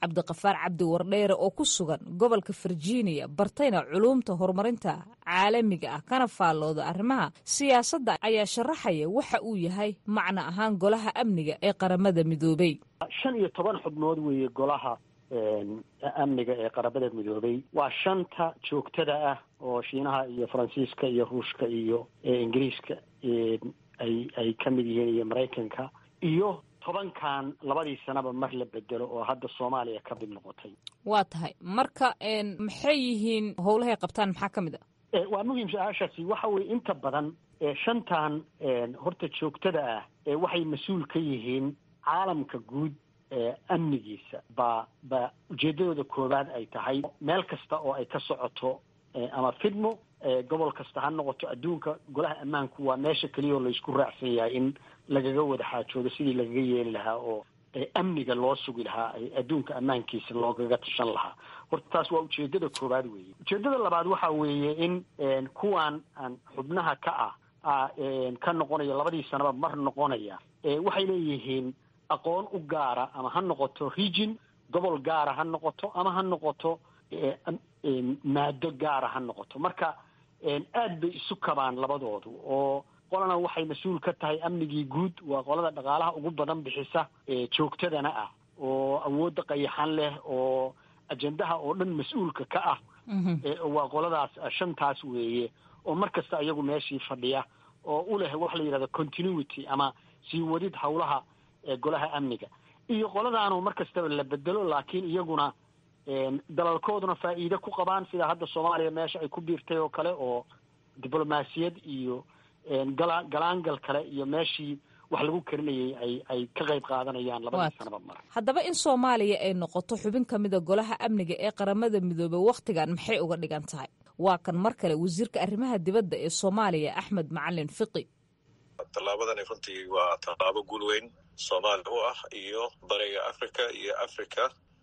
cabdiqafaar cabdi wardheere oo ku sugan gobolka virginia bartayna culuumta horumarinta caalamiga ah kana faallooda arrimaha siyaasadda ayaa sharaxaya waxa uu yahay macno ahaan golaha amniga ee qaramada midoobay shan iyo toban xubnood weeye golaha amniga ee qaramada midoobay waa shanta joogtada ah oo shiinaha iyo faransiiska iyo ruushka iyo ingiriiska ay ay ka mid yihiin iyo maraykanka iyo tobankan labadii sanaba mar la bedelo oo hadda soomaaliya ka mid noqotay waa tahay marka maxay yihiin howlahay qabtaan maxaa ka mid a waa muhiim su-aashaasi waxa weye inta badan shantan horta joogtada ah waxay mas-uul ka yihiin caalamka guud amnigiisa ba ba ujeedadooda koowaad ay tahay meel kasta oo ay ka socoto ama fidmo gobol kasta ha noqoto adduunka golaha ammaanku waa meesha keliya oo laysku raacsan yahay in lagaga wada xaajoodo sidii lagaga yeeli lahaa oo amniga loo sugi lahaa adduunka ammaankiisa loogaga tashan lahaa horta taas waa ujeedada koowaad weeye ujeedada labaad waxa weeye in kuwan aan xubnaha ka ah ka noqonaya labadii sanaba mar noqonaya waxay leeyihiin aqoon u gaara ama ha noqoto region gobol gaara ha noqoto ama ha noqoto maado gaara ha noqoto marka aad bay isu kabaan labadoodu oo qolana waxay mas-uul ka tahay amnigii guud waa qolada dhaqaalaha ugu badan bixisa joogtadana ah oo awoodda qayaxan leh oo ajendaha oo dhan mas-uulka ka ah waa qoladaas shantaas weeye oo mar kasta iyagu meeshii fadhiya oo u leh waxa la yidhahda continuity ama sii wadid howlaha golaha amniga iyo qoladaanu mar kastaba la bedelo laakiin iyaguna dalalkooduna faa'iide ku qabaan sida hadda soomaaliya meesha ay ku biirtay oo kale oo diblomaasiyad iyo gala galaangal kale iyo meeshii wax lagu karinayay ay ay ka qayb qaadanayaan labadii sanaba mar haddaba in soomaaliya ay noqoto xubin ka mida golaha amniga ee qaramada midoobey wakhtigan maxay uga dhigan tahay waa kan mar kale wasiirka arrimaha dibadda ee soomaaliya axmed macalin fiqi tallaabadani runtii waa tallaabo guul weyn soomaaliya u ah iyo bariga africa iyo africa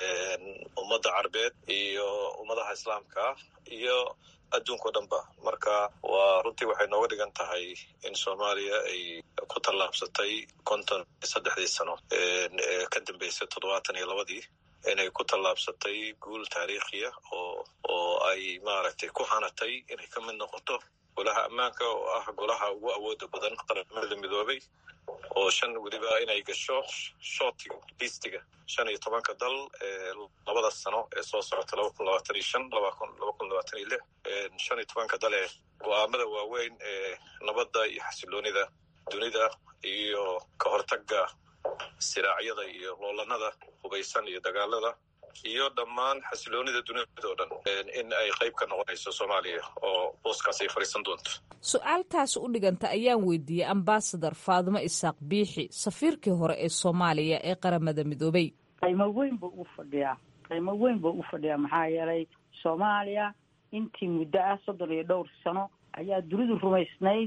ummadda carbeed iyo ummadaha islaamka ah iyo adduunka o dhan ba marka waa runtii waxay nooga dhigan tahay in soomaaliya ay ku tallaabsatay konton saddexdii sano ee ka dambeysay toddobaatan iyo labadii inay ku tallaabsatay guul taariikhiya oo oo ay maaragtay ku hanatay inay ka mid noqoto golaha ammaanka oo ah golaha ugu awooda badan qaramada midoobay oo shan weliba inay gasho shootiga listiga shan iyo tobanka dal ee labada sano ee soo socota laba kun labaatan iyo shan laba kun laba kun labaatan iyo lix shan iyo tobanka dal ee go-aamada waaweyn ee nabadda iyo xasiloonida dunida iyo ka hortagga siraacyada iyo loolanada hubaysan iyo dagaalada iyo dhammaan xasiloonida dunida oo dhan in ay qayb ka noqonayso soomaaliya oo booskaas ay fadhiisan doonto su-aaltaas u dhiganta ayaan weydiiyey ambasador faadimo isaaq biixi safiirkii hore ee soomaaliya ee qaramada midoobey qiimo weyn buu u fadhiyaa qiimo weyn buu u fadhiyaa maxaa yeelay soomaaliya intii muddo ah soddon iyo dhowr sano ayaa dunidu rumaysnayd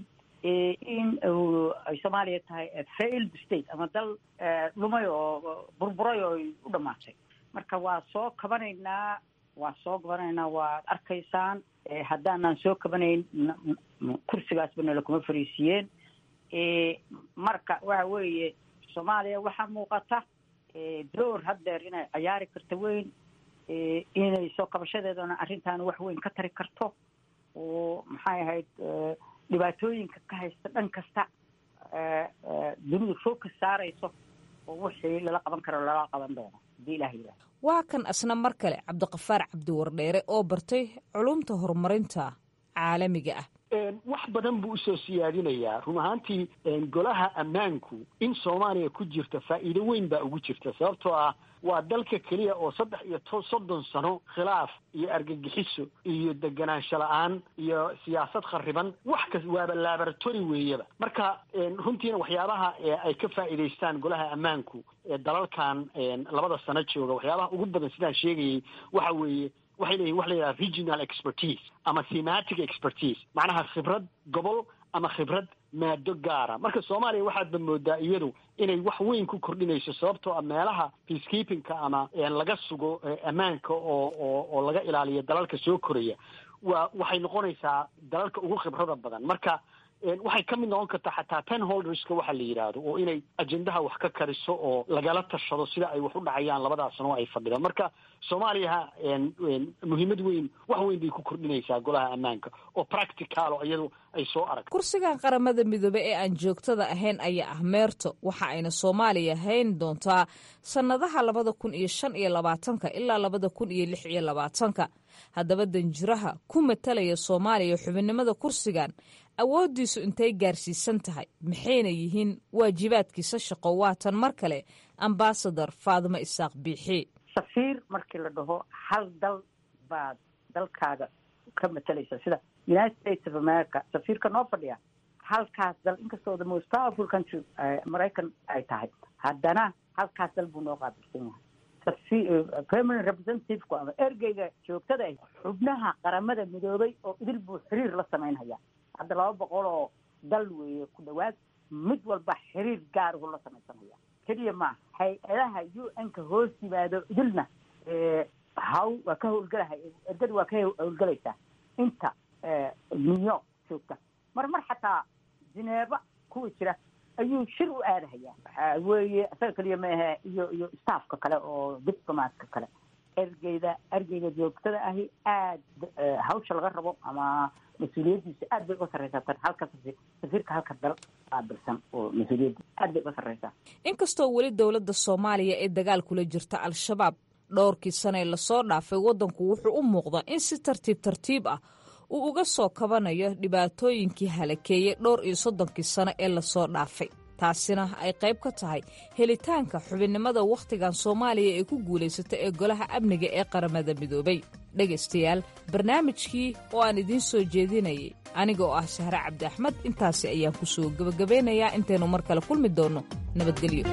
in ay soomaaliya tahay failed state ama dal dhumay oo burburay oo u dhamaatay marka waa soo kabanaynaa waa soo kabanaynaa waad arkaysaan haddaanaan soo kabanayn kursigaasba nala kuma fariisiiyeen marka waxa weeye soomaaliya waxaa muuqata door haddeer inay cayaari karto weyn inay soo kabashadeedana arrintan wax weyn ka tari karto oo maxay ahayd dhibaatooyinka ka haysta dhan kasta dunidu focus saarayso oo wixii lala qaban karo lala qaban doono hadii ilah yidhaha waa kan asna mar kale cabdiqafaar cabdiwardheere oo bartay culumta horumarinta caalamiga ah wax badan buu usoo siyaadinayaa run ahaantii golaha ammaanku in soomaaliya ku jirta faa'iido weyn baa ugu jirta sababtoo ah waa dalka keliya oo saddex iyo to soddon sano khilaaf iyo argagixiso iyo deganaansho la-aan iyo siyaasad khariban wax kas waaba laboratory weeyaba marka runtiina waxyaabaha ay ka faa'iidaystaan golaha ammaanku dalalkan labada sano jooga waxyaabaha ugu badan sidaan sheegayay waxa weeye waxay leeyihin waxa la yidhaha regional expertise ama thematic expertise macnaha khibrad gobol ama khibrad maado gaara marka soomaaliya waxaadba moodaa iyadu inay wax weyn ku kordhinayso sababtoo ah meelaha peacekeepingka ama laga sugo ammaanka oo oo oo laga ilaaliyo dalalka soo koraya waa waxay noqonaysaa dalalka ugu khibrada badan marka waxay ka mid noqon kartaa xataa ten holderska waxa la yidhaahdo oo inay ajendaha wax ka kariso oo lagala tashado sida ay wax u dhacayaan labadaas sano ay fadhidaan marka soomaaliyaha muhiimad weyn wax weyn bay ku kordhinaysaa golaha ammaanka oo practicalo iyadu ay soo aragto kursigan qaramada midoobe ee aan joogtada ahayn ayaa ah meerto waxa ayna soomaaliya hayn doontaa sannadaha labada kun iyo shan iyo labaatanka ilaa labada kun iyo lix iyo labaatanka haddaba danjiraha ku matalaya soomaaliya xubinnimada kursigan awooddiisu intay gaarsiisan tahay maxayna yihiin waajibaadkiisa shaqo waatan mar kale ambasador faadimo isaaq biixi safiir markii la dhaho hal dal baad dalkaaga ka matalaysa sida united states of america safiirka noo fadhiya halkaas dal inkastoo the most powerful country maraykan ay tahay haddana halkaas dal buu noo qaabilsan yahay permanent representativku ama ergeyga joogtada ah xubnaha qaramada midoobay oo idil buu xiriir la samaynhayaa hadda laba boqol oo dal weeye ku dhawaad mid walba xiriir gaarahu la samaysanaya keliya maaha hay-adaha u n-ka hoos yimaado idilna haw waa ka howlgelahay ergada waa ka howlgelaysaa inta new york joogta mar mar xataa jineeba kuwa jira ayuu shir u aadahayaa waxaa weeye isaga keliya maahe iyo iyo staffka kale oo diplomatka kale ergeyda ergeyga joogtada ahi aad hawsha laga rabo ama mas-uuliyaddiisa aad bay uga sarreysaa tan halka safiirka halka dal qaabilsan oo mas-uuliyadda aad bay uga sarreysaa inkastoo weli dowladda soomaaliya ee dagaal kula jirta al-shabaab dhowrkii sane lasoo dhaafay waddanku wuxuu u muuqdaa in si tartiib tartiib ah uu uga soo kabanayo dhibaatooyinkii halakeeyey dhowr iyo soddonkii sano ee lasoo dhaafay taasina ay qayb ka tahay helitaanka xubinnimada wakhtigan soomaaliya ee ku guulaysata ee golaha amniga ee qaramada midoobay dhegaystayaal barnaamijkii oo aan idiin soo jeedinayay aniga oo ah sahre cabdi axmed intaasi ayaan ku soo gebagabeynayaa intaynu mar kale kulmi doonno nabadgelyo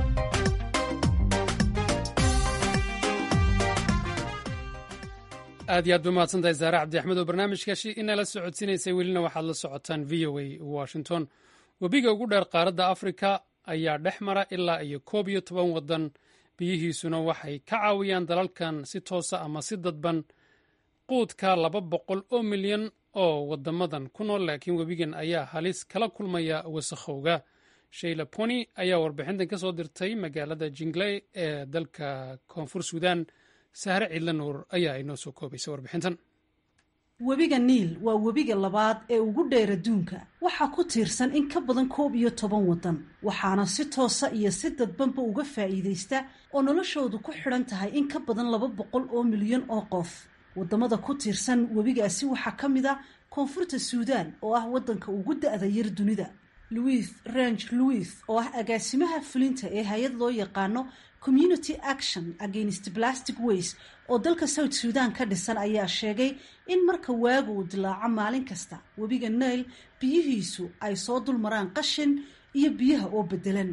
aad iyo aad ba mahadsantahay saare cabdi axmed oo barnaamijkaasi inala socodsiinaysay welina waxaad la socotaan v o a washington webiga ugu dheer qaaradda afrika ayaa dhex mara ilaa iyo koob iyo toban waddan biyihiisuna waxay ka caawiyaan dalalkan si toosa ama si dadban quudka laba boqol oo milyan oo waddamadan ku nool laakiin webigan ayaa halis kala kulmaya wasakhowga shayla poni ayaa warbixintan ka soo dirtay magaalada jingley ee dalka koonfur suudan sahre ciidla nuur ayaa inoo soo koobaysa warbixintan webiga niil waa webiga labaad ee ugu dheer adduunka waxaa ku tiirsan in ka badan koob iyo toban waddan waxaana si toosa iyo si dadbanba uga faa'iidaysta oo noloshoodu ku xidhan tahay in ka badan laba boqol oo milyan oo qof waddamada ku tiirsan webigaasi waxaa ka mid a koonfurta suudaan oo ah waddanka ugu da-da yar dunida louis range louis oo ah agaasimaha fulinta ee hay-ad loo yaqaano community action against plastic waste oo dalka south suudan ka dhisan ayaa sheegay in marka waagu uu dilaaco maalin kasta webiga nail biyihiisu ay soo dul maraan qashin iyo biyaha oo bedelan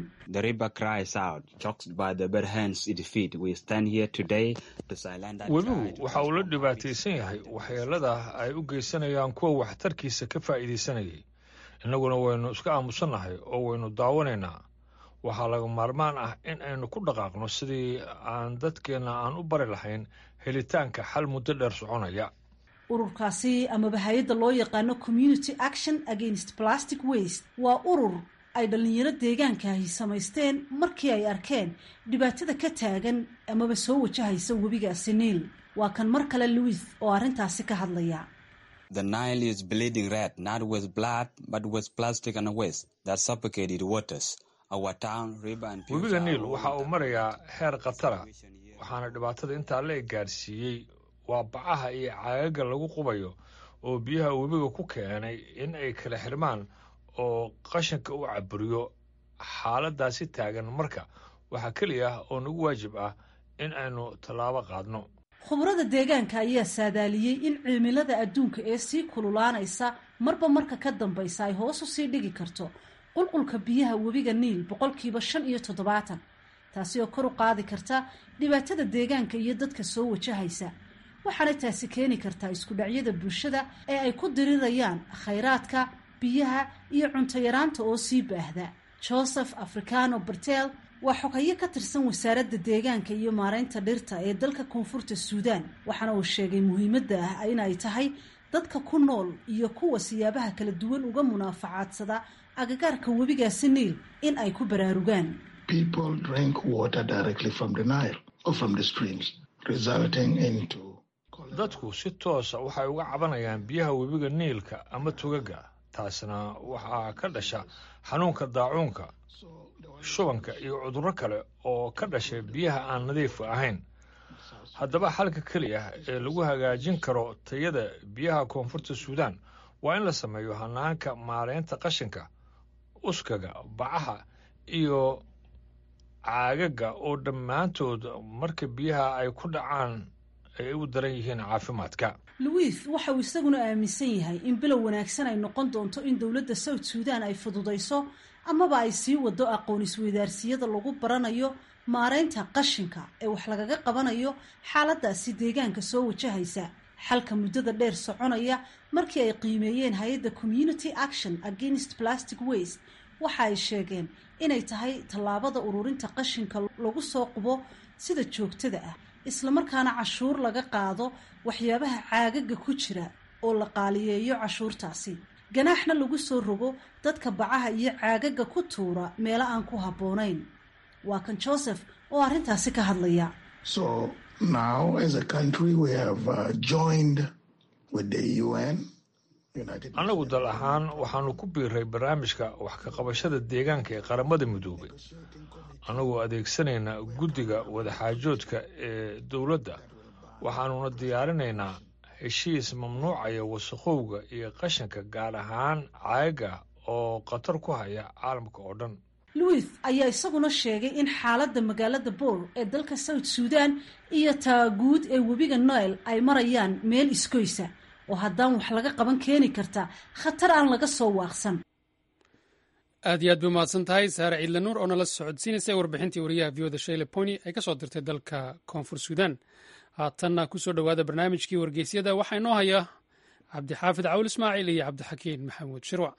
webigu waxa uu la dhibaataysan yahay waxyeelada ay u geysanayaan kuwa waxtarkiisa ka faa'iidaysanayay innaguna waynu iska aamusannahay oo waynu daawanaynaa waxaa laga maarmaan ah in aynu ku dhaqaaqno sidii aan dadkeenna aan u bari lahayn helitaanka xal muddo dheer soconaya ururkaasi amaba hay-adda loo yaqaano community action against plastic waste waa urur ay dhallinyaro deegaankaahi samaysteen markii ay arkeen dhibaatada ka taagan amaba soo wajahaysa webigaasi niil waa kan mar kale louis oo arrintaasi ka hadlaya The Nile is bleeding red, not with blood, but with plastic and waste that suffocated waters. webiga niil waxa uu marayaa heer khatara waxaana dhibaatada intaa la gaadhsiiyey waa bacaha iyo caagaga lagu qubayo oo biyaha webiga ku keenay in ay kala xirmaan oo qashinka u caburiyo xaaladaasi taagan marka waxaa keliya oo nagu waajib ah in aynu tallaabo qaadno khubrada deegaanka ayaa saadaaliyey in cimilada adduunka ee sii kululaanaysa marba marka ka dambaysa ay hoos u sii dhigi karto qulqulka biyaha webiga niil boqolkiiba shan iyo toddobaatan taasi oo kor u qaadi karta dhibaatada deegaanka iyo dadka soo wajahaysa waxaana taasi keeni kartaa iskudhacyada bulshada ee ay ku dirirayaan khayraadka biyaha iyo cunto yaraanta oo sii baahda joseph africano bertel waa xogayo ka tirsan wasaaradda deegaanka iyo maaraynta dhirta ee dalka koonfurta suudaan waxaana uu sheegay muhiimadda ah in ay tahay dadka ku nool iyo kuwa siyaabaha kala duwan uga munaafacaadsada agagaarka webigaasi niil in ay ku baraarugaan dadku si toosa waxay uga cabanayaan biyaha webiga niilka ama tugaga taasna waxaa ka dhasha xanuunka daacuunka shubanka iyo cudurro kale oo ka dhashay biyaha aan nadiifka ahayn haddaba xalka keliya ee lagu hagaajin karo tayada biyaha koonfurta suudaan waa in la sameeyo hanaanka maareynta qashinka uskaga bacaha iyo caagaga oo dhammaantood marka biyaha ay ku dhacaan ay u daran yihiin caafimaadka louis waxa uu isaguna aaminsan yahay in bilow wanaagsan ay noqon doonto in dowladda south suudan ay fududayso amaba ay sii wado aqoon isweydaarsiyada lagu baranayo maareynta qashinka ee wax lagaga qabanayo xaaladaasi deegaanka soo wajahaysa xalka muddada dheer soconaya markii ay qiimeeyeen hay-adda community action against plastic waste waxa ay sheegeen inay tahay tallaabada ururinta qashinka lagu soo qubo sida joogtada ah islamarkaana cashuur laga qaado waxyaabaha caagaga ku jira oo la qaaliyeeyo cashuurtaasi ganaaxna lagu soo rogo dadka bacaha iyo caagaga ku tuura meelo aan ku habboonayn waa kan joseph oo arrintaasi ka hadlaya annagu dal ahaan waxaanu ku biiray barnaamijka wax ka qabashada deegaanka ee qaramada midoobay annagoo adeegsanayna guddiga wadaxaajoodka ee dowladda waxaanuna diyaarinaynaa heshiis mamnuucaya wasaqowga iyo qashinka gaar ahaan caaga oo khatar ku haya caalamka oo dhan louis ayaa isaguna sheegay in xaaladda magaalada boor ee dalka south suudan iyo taaguud ee webiga noel ay marayaan meel iskoysa oo haddaan wax laga qaban keeni karta khatar aan laga soo waaqsan aad iyo aad bay umahadsan tahay saare ciidle nuur oo nala socodsiinaysa warbixintii wariyaha vioda shayle pony ay ka soo dirtay dalka koonfur suudan haatanna ku soo dhowaada barnaamijkii wargeysyada waxaa inoo haya cabdixaafid cawl ismaaciil iyo cabdixakiin maxamuud shirwac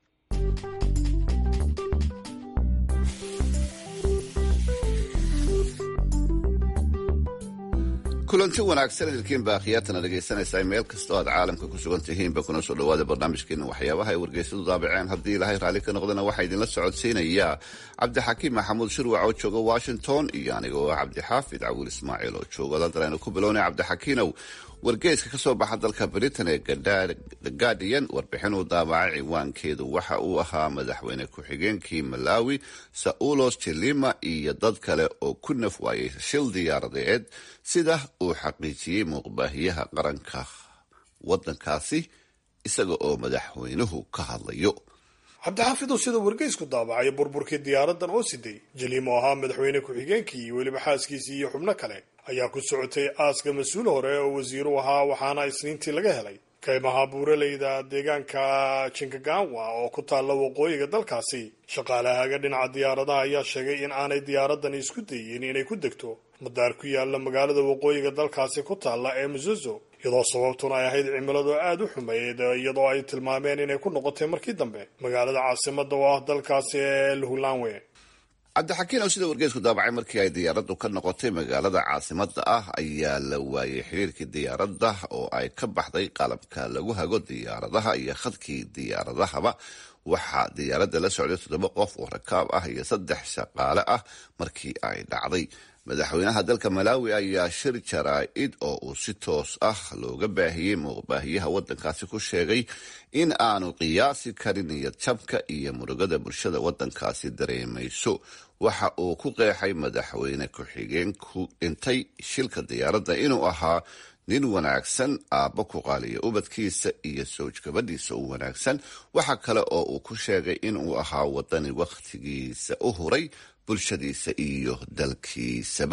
kulanti wanaagsan idilkiin baa khiyaatana dhegaysanaysaa meel kastoo aad caalamka ku sugan tihiinba kuna soo dhowaada barnaamijkeena waxyaabaha ay wargeysadu daabaceen haddii ilaahay raalli ka noqdana waxaa idinla socodsiinayaa cabdixakiim maxamuud shirwac oo jooga washington iyo anigoo ah cabdixaafid cawil ismaaciil oo jooga london aynu ku bilownay cabdixakiinow wargeyska ka soo baxa dalka britain ee the guardian warbixin uu daabacay ciwaankeedu waxa uu ahaa madaxweyne ku-xigeenkii malawi saulos jilima iyo dad kale oo ku naf waayay shil diyaaradeed sida uu xaqiijiyey muuqbaahiyaha qaranka wadankaasi isaga oo madaxweynuhu ka hadlayo cabdixaafidow sida wargeysku daabacay burburkii diyaaradan oo siday jaliimo ahaa madaxweyne ku-xigeenkii iyo weliba xaaskiisii iyo xubno kale ayaa ku socotay aaska mas-uul hore oo wasiiru ahaa waxaana isniintii laga helay kaymaha buuraleyda deegaanka jinkagawa oo ku taalla waqooyiga dalkaasi shaqaalahaga dhinaca diyaaradaha ayaa sheegay in aanay diyaaradani isku dayin inay ku degto madaar ku yaalla magaalada waqooyiga dalkaasi ku taalla ee muzozo iyadoo sababtuna ay ahayd cimiladu aada u xumeyd iyadoo ay tilmaameen inay ku noqotay markii dambe magaalada caasimada oo ah dalkaasi ee luhulanwe cabdixakiin oo sida wargeysku daabacay markii ay diyaaraddu ka noqotay magaalada caasimada ah ayaa la waayay xiriirkii diyaaradda oo ay ka baxday qalabka lagu hago diyaaradaha iyo khadkii diyaaradahaba waxaa diyaaradda la socday toddoba qof oo rakaab ah iyo saddex shaqaale ah markii ay dhacday madaxweynaha dalka malawi ayaa shir jaraa-id oo uu si toos ah looga baahiyey muuqbaahiyaha wadankaasi ku sheegay in aanu qiyaasi karin niyad jabka iyo murugada bulshada wadankaasi dareemayso waxa uu ku qeexay madaxweyne ku-xigeenku dhintay shilka diyaaradda inuu ahaa nin wanaagsan aabba ku qaaliya ubadkiisa iyo sowj gabadhiisa u wanaagsan waxa kale oo uu ku sheegay inuu ahaa wadani wakhtigiisa u huray bulshadiisa iyo dalkiisaba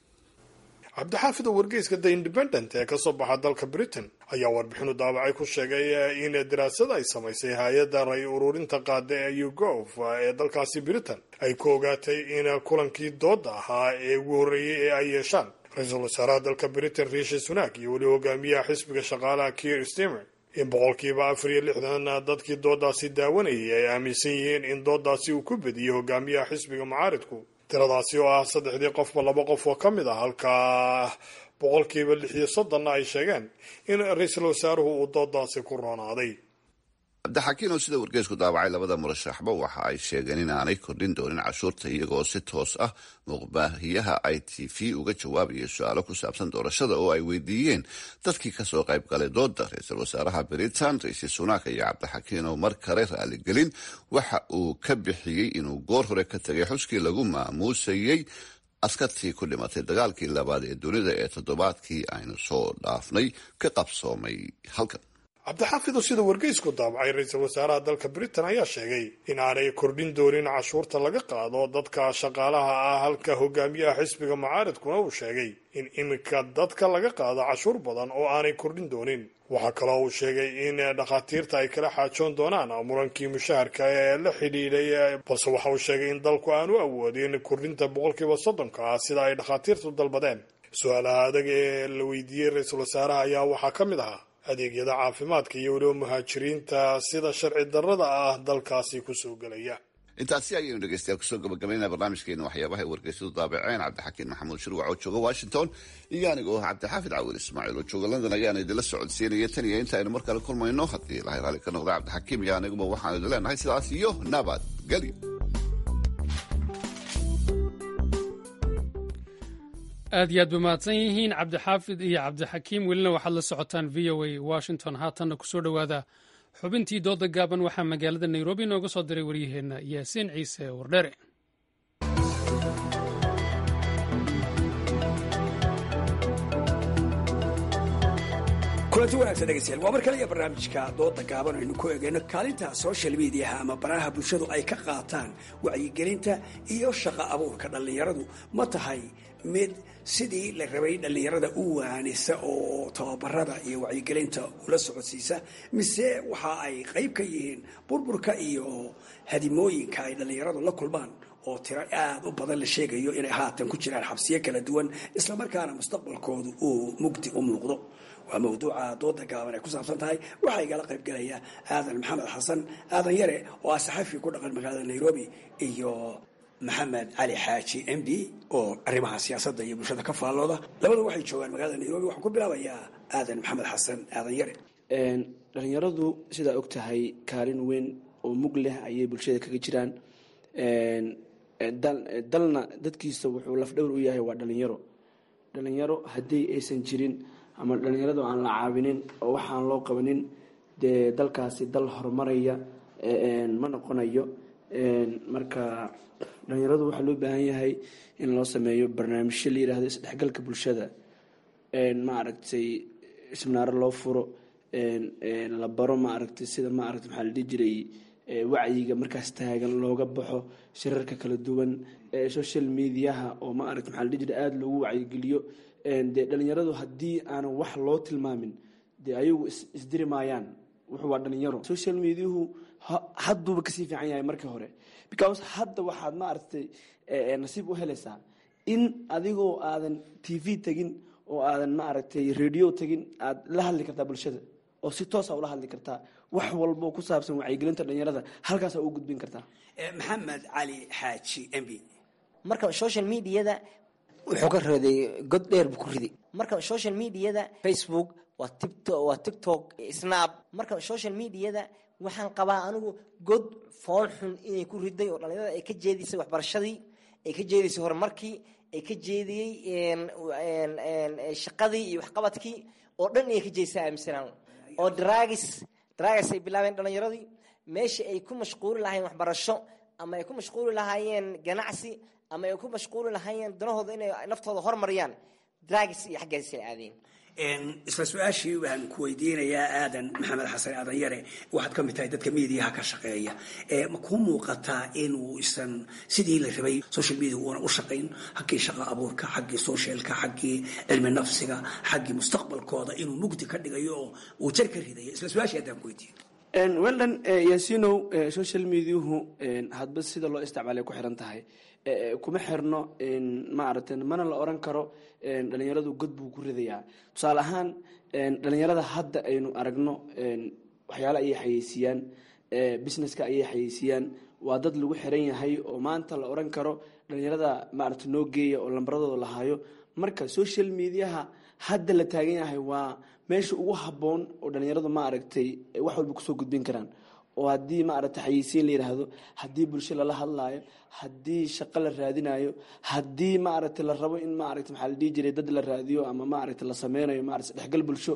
cabdixaafid oo wargeyska the independent ee kasoo baxa dalka britain ayaa warbixinu daabacay ku sheegay in daraasad ay samaysay hay-adda ray ururinta qaada ee ugov ee dalkaasi britain ay ku ogaatay in kulankii dooda ahaa ee ugu horreeyey ee ay yeeshaan ra-iisul wasaaraha dalka britain riishi sunak iyo weli hogaamiyaha xisbiga shaqaalaha kier stemer in boqolkiiba afar iyo lixdan dadkii doodaasi daawanayay ay aaminsan yihiin in doodaasi uu ku bediyey hogaamiyaha xisbiga mucaaridku tiradaasi oo ah saddexdii qofba laba qof oo ka mid ah halka boqolkiiba lix iyo soddonna ay sheegeen in ra-iisul wasaaruhu uu doodaasi ku roonaaday cabdixakiin oo sida wargeysku daawacay labada murashaxba waxa ay sheegeen in aanay kordhin doonin cashuurta iyagoo si toos ah muuqbaahiyaha i t v uga jawaabaya su-aalo ku saabsan doorashada oo ay weydiiyeen dadkii kasoo qayb galay dooda ra-iisul wasaaraha britain ra-iisul sunaak iyo cabdixakiin oo mar kale raaligelin waxa uu ka bixiyey inuu goor hore ka tegay xuskii lagu maamuusayey askartii ku dhimatay dagaalkii labaad ee dunida ee toddobaadkii aynu soo dhaafnay ka qabsoomay halkan cabdixaafid oo sida wargeysku daabacay ra-iisul wasaaraha dalka britain ayaa sheegay in aanay kordhin doonin cashuurta laga qaado dadka shaqaalaha ah halka hogaamiyaha xisbiga mucaaridkuna uu sheegay in iminka dadka laga qaado cashuur badan oo aanay kordhin doonin waxaa kaloo uu sheegay in dhakhaatiirta ay kala xaajoon doonaan murankii mushaharka ee la xidhiidhay balse waxa uu sheegay in dalku aanu awoodin kordhinta boqolkiiba soddonka ah sida ay dhakhaatiirtu dalbadeen su-aalaha adag ee la weydiiyey ra-iisul wasaaraha ayaa waxaa ka mid ahaa adeegyada caafimaadka iyo weliba muhaajiriinta sida sharci darrada ah dalkaasi kusoo gelaya intaasi ayaynu dhegeystayaal kusoo gabagabaynaa barnaamijkeena waxyaabaha ay wargeysadu daabaceen cabdixakiin maxamuud shirwac oo jooga washington iyo anigoo ah cabdixaafid cawil ismaaciil oo jooga london ayaana idinla socodsiinaya tan iyo inta aynu mar kale kulmayno haddii ilahay raalli ka noqda cabdixakiim iyo aniguba waxaanu idin leenahay sidaas iyo nabadgelyo aad iyo aad ba mahadsan yihiin cabdixaafid iyo cabdixakiim welina waxaad la socotaan v o a washington haatanna kusoo dhowaada xubintii dooda gaaban waxaa magaalada nairobi nooga soo diray waryaheenna yaasiin ciise wardhere kulanti wanaagsan dhegeystayaal waa mar kale iyo barnaamijka dooda gaaban aynu ku eegayno kaalinta social mediaha ama baraha bulshadu ay ka qaataan wacyigelinta iyo shaqo abuurka dhallinyaradu ma tahay mid sidii la rabay dhallinyarada u waanisa oo tababarada iyo wacyigelinta ula socodsiisa mise waxa ay qayb ka yihiin burburka iyo hadimooyinka ay dhallinyaradu la kulmaan oo tiro aada u badan la sheegayo inay haatan ku jiraan xabsiyo kala duwan islamarkaana mustaqbalkoodu uu mugdi u muuqdo waa mawduuca dooda gaaban ay ku saabsan tahay waxaa igala qayb galaya aadan maxamed xasan aadan yare oo ah saxafi ku dhaqan magaalada nairobi iyo maxamed cali xaaji m b oo arrimaha siyaasadda iyo bulshada ka faallooda labadu waxay joogaan magaalada nairobi waxaan ku bilaabayaa aadan maxamed xasan aadan yare dhalinyaradu sidaa og tahay kaalin weyn oo mug leh ayay bulshada kaga jiraan dalna dadkiisa wuxuu lafdhowr u yahay waa dhalinyaro dhalinyaro haddii aysan jirin ama dhalinyaradu aan la caawinin oo waxaan loo qabanin dee dalkaasi dal horumaraya ma noqonayo marka dhalinyaradu waxaa loo baahan yahay in loo sameeyo barnaamijyo la yidhaahdo isdhexgalka bulshada maaragtay isminaaro loo furo la baro maaragtay sida maaragtay maxaa la dhihi jiray wacyiga markaas taagan looga baxo shirarka kala duwan social mediaha oo maaragta maxaa la dhihi jiray aada loogu wacyigeliyo dee dhalinyaradu haddii aanan wax loo tilmaamin dee ayagu isdiri maayaan wuxuu waa dhalinyaro social mediahu hadduuba kasii fiican yahay markii hore because hadda waxaad maaragtay nasiib u helaysaa in adigoo aadan t v tegin oo aadan maaragtay radio tegin aad la hadli kartaa bulshada oo si toosa ula hadli kartaa wax walbo ku saabsan wacyigelinta dhalinyarada halkaasa u gudbin kartaa maxamed cali xaaji m b marka social mediada wuxuu ka raday god dheer buu ku riday marka social mediada facebook waa tiktok waa tiktok snap marka social mediada waxaan qabaa anigu god fool xun inay ku riday oo dhalinyarada ay ka jeedisay waxbarashadii ay ka jeedisay horumarkii ay ka jeediyey shaqadii iyo waxqabadkii oo dhan inay ka jeedisay aaminsanaan oo dragis dragis ay bilaabeen dhalinyaradii meeshii ay ku mashquuli lahaayeen waxbarasho ama ay ku mashquuli lahaayeen ganacsi ama ay ku mashquuli lahaayeen danahooda inay naftooda hormariyaan dragis iyo xaggeesa aadeen isla su-aashii waxaan ku weydiinayaa aadan maxamed xasan aadan yare waxaad ka mid tahay dadka mediaha ka shaqeeya ma kuu muuqataa inuu isan sidii la rabay social media uuna u shaqayn xaggii shaqa abuurka xaggii socialka xaggii cilmi nafsiga xaggii mustaqbalkooda inuu mugdi ka dhigayo oo uu jar ka ridayo isla su-aashii haddaan ku weydiiyo weldan yaasinow social mediahu hadba sida loo isticmaalay ku xiran tahay kuma xirno maaragtay mana la oran karo dhalinyaradu god buu ku ridayaa tusaale ahaan dhalinyarada hadda aynu aragno waxyaale ayay xayeysiiyaan businesska ayay xayeysiiyaan waa dad lagu xiran yahay oo maanta la oran karo dhalinyarada maaragta noo geeya oo lambaradooda lahaayo marka social mediaha hadda la taagan yahay waa meesha ugu habboon oo dhalinyaradu ma aragtay wax walba kusoo gudbin karaan oo haddii ma aragtay xayeysiin la yidhaahdo haddii bulsho lala hadlaayo haddii shaqo la raadinayo haddii ma aragtay la rabo in ma aragtay maxaa la dhihi jiray dad la raadiyo ama ma aragtay la sameynayo ma aragtay dhexgal bulsho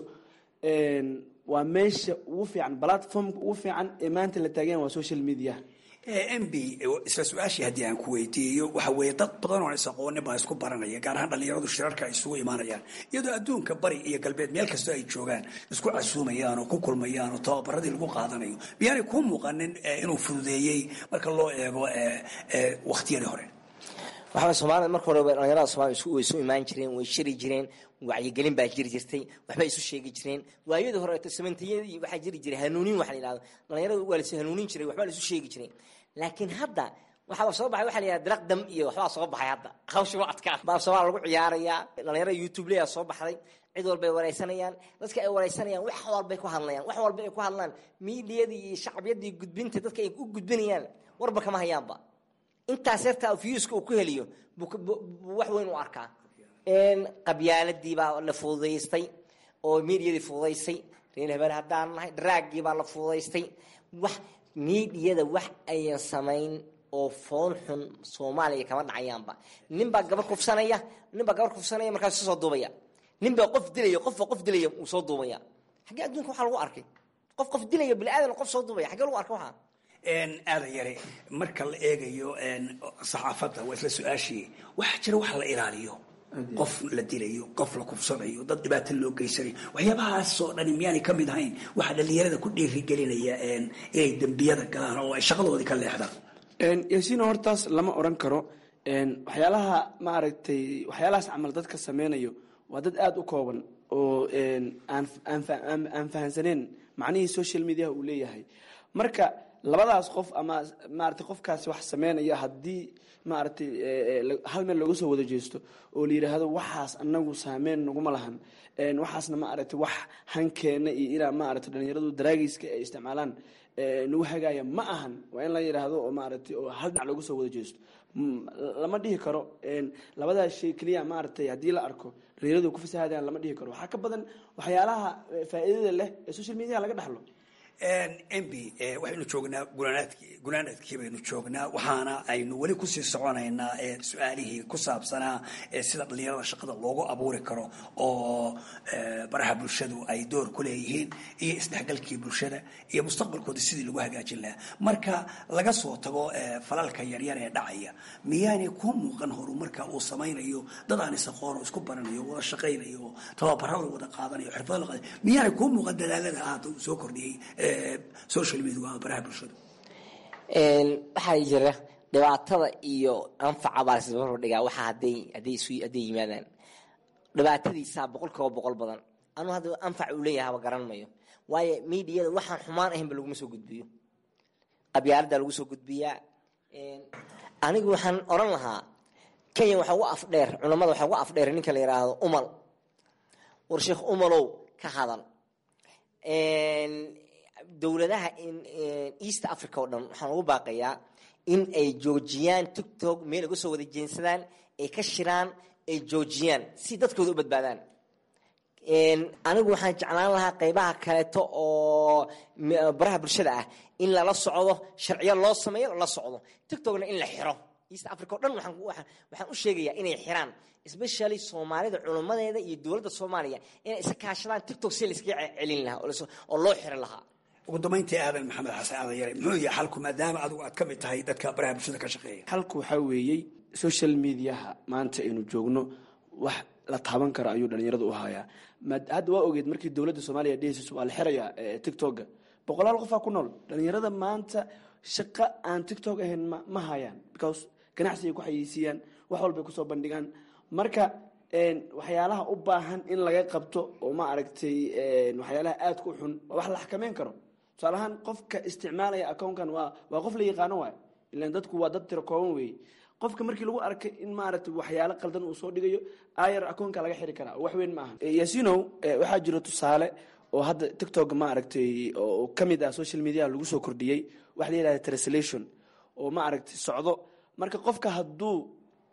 waa meesha ugu fiican platformka ugu fiican ee maanta la taagan yahay waa social media m b isla su-aashii haddii aan ku weydiiyo waxa weeye dad badan oon is aqoonin baa isku baranaya gaar ahaan dhalinyaradu shirarka ay isugu imaanayaan iyadoo adduunka bari iyo galbeed meel kastoo ay joogaan isku casuumayaan oo ku kulmayaan oo tababaradii lagu qaadanayo miyaanay kuu muuqanin inuu fududeeyey marka loo eego wakhtiyadii hore waxaa soomaalida marka hore dhalinyarada soomaliya way isu imaan jireen way shiri jireen wacyigelin baa jiri jirtay waxbay isu sheegi jireen waayadii hore samantiyadii waxaa jiri jiray hanuunin waxa la yidhahdo dhalinyarada waa lais hanuunin jiray waxbaa la isu sheegi jiray laakiin hadda waxaa soo baxay waxa la yidhahda diraq dam iyo waxbaa soo baxay hadda hawsha waa adkaa baa soomaaliya lagu ciyaarayaa dhalinyarada youtube leyaa soo baxday cid walbay wareysanayaan dadka ay wareysanayaan wax walbay ku hadlayaan wax walba ay ku hadlaan miidiyadii iyo shacbiyadii gudbinta dadka ay u gudbinayaan warba kama hayaanba intaas yartaa viewska uu ku heliyo buu wax weyn u arkaa qabyaaladii baa la fududaystay oo miidiyadii fududaysay reer habeen haddaan nahay draaggii baa la fududaystay wax miidiyada wax ayan samayn oo foon xun soomaaliya kama dhacayaanba nin baa gabar kufsanaya nin baa gabar kufsanaya markaas soo duubaya nin baa qof dilaya qof baa qof dilaya uu soo duubaya xaggee adduunka waxaa lagu arkay qof qof dilaya bini aadan qof soo duubaya xaggee lagu arkay waxaa aadan yare marka la eegayo saxaafadda waa isla su-aashii waxaa jira wax la ilaaliyo qof la dilayo qof la kufsanayo dad dhibaato loo geysanayo waxyaabahaasoo dhani miyaanay ka mid ahayn waxaa dhalinyarada ku dhiirigelinaya inay dembiyada galaan oo ay shaqadoodii ka leexdaan yaasiino hortaas lama oran karo waxyaalaha ma aragtay waxyaalahaas camal dadka sameynayo waa dad aada u kooban oo aan fahansaneen macnihii social mediaha uu leeyahay marka labadaas qof ama maarata qofkaasi wax sameynaya haddii maaragtay hal meel looga soo wada jeesto oo la yidhaahdo waxaas anagu saameyn naguma lahan waxaasna maaragtay wax hankeena iyo inaa maaragtay dhalinyaradu daraagiiska ay isticmaalaan nagu hagaaya ma ahan waa in la yidhaahdo oo maaragtay oo hal dhinac looga soo wada jeesto lama dhihi karo labadaas shay keliya maaragtay haddii la arko dhalinyaradu ku fasahaadaan lama dhihi karo waxaa ka badan waxyaalaha faa'iidada leh ee social media laga dhaxlo mb waxaynu joognaa gunaanaadkii gunaanaadkii baynu joognaa waxaana aynu weli kusii soconaynaa su-aalihii ku saabsanaa sida dhalinyarada shaqada loogu abuuri karo oo baraha bulshadu ay door ku leeyihiin iyo isdhexgalkii bulshada iyo mustaqbalkooda sidii lagu hagaajin lahaa marka laga soo tago falalka yaryar ee dhacaya miyaanay ku muuqan horumarka uu samaynayo dad aan isaqoon isku baranayo wada shaqaynayo tababarada wada qaadanayo xirfada la qaadanayo miyaanay ku muuqan dadaalada aada uu soo kordhiyey social media waa baraha bulshada waxaa jira dhibaatada iyo anfaca baa lasbarbar dhigaa waxa haday haday isu hadday yimaadaan dhibaatadiisaa boqol kiiba boqol badan anuu hadda anfac uu leeyahay haba garan mayo waayo miidiyada waxaan xumaan ahaynba laguma soo gudbiyo qabyaalada lagu soo gudbiyaa anigu waxaan oran lahaa kenya waxaa ugu afdheer culamada waxaa ugu afdheer ninka la yidhaahdo umal war sheekh umalow ka hadal dowladaha east africa oo dhan waxaan ugu baaqayaa in ay joojiyaan tictok meel ay kasoo wada jeensadaan ay ka shiraan ay joojiyaan si dadkooda u badbaadaan anigu waxaan jeclaan lahaa qeybaha kaleeto oo baraha bulshada ah in lala socdo sharciyo loo sameeyo lala socdo tictokna in la xiro east africa o dhan waxaan u sheegayaa inay xiraan especially soomaalida culummadeeda iyo dowladda soomaaliya inay iska kaashadaan tictok si laiskaga celin lahaa oo loo xirin lahaa ugu dambayntii aadan maxamed xasan aadan yare muxuu yahay xalku maadaama adigu aad ka mid tahay dadka baraha bulshada ka shaqeeya xalku waxaa weeyey social mediaha maanta aynu joogno wax la taaban karo ayuu dhalinyarada u hayaa hadda waa ogeed markii dowladda soomaaliya dhehaysiis waa la xirayaa tictokga boqolaal qofaa ku nool dhalinyarada maanta shaqo aan tictok ahayn ma hayaan because ganacsigay ku xayeysiiyaan wax walbay kusoo bandhigaan marka waxyaalaha u baahan in laga qabto oo ma aragtay waxyaalaha aadka u xun waa wax la xakameyn karo tusaale ahaan qofka isticmaalaya accounkan waa waa qof la yaqaano waay ilan dadku waa dad tiro kooban weeye qofka markii lagu arkay in maaragtay waxyaalo qaldan uu soo dhigayo ayar accountka laga xiri karaa wax weyn ma aha yasinow waxaa jiro tusaale oo hadda tictok ma aragtay oo ka mid ah social media lagu soo kordhiyey waxa la yidhahda translation oo ma aragtay socdo marka qofka hadduu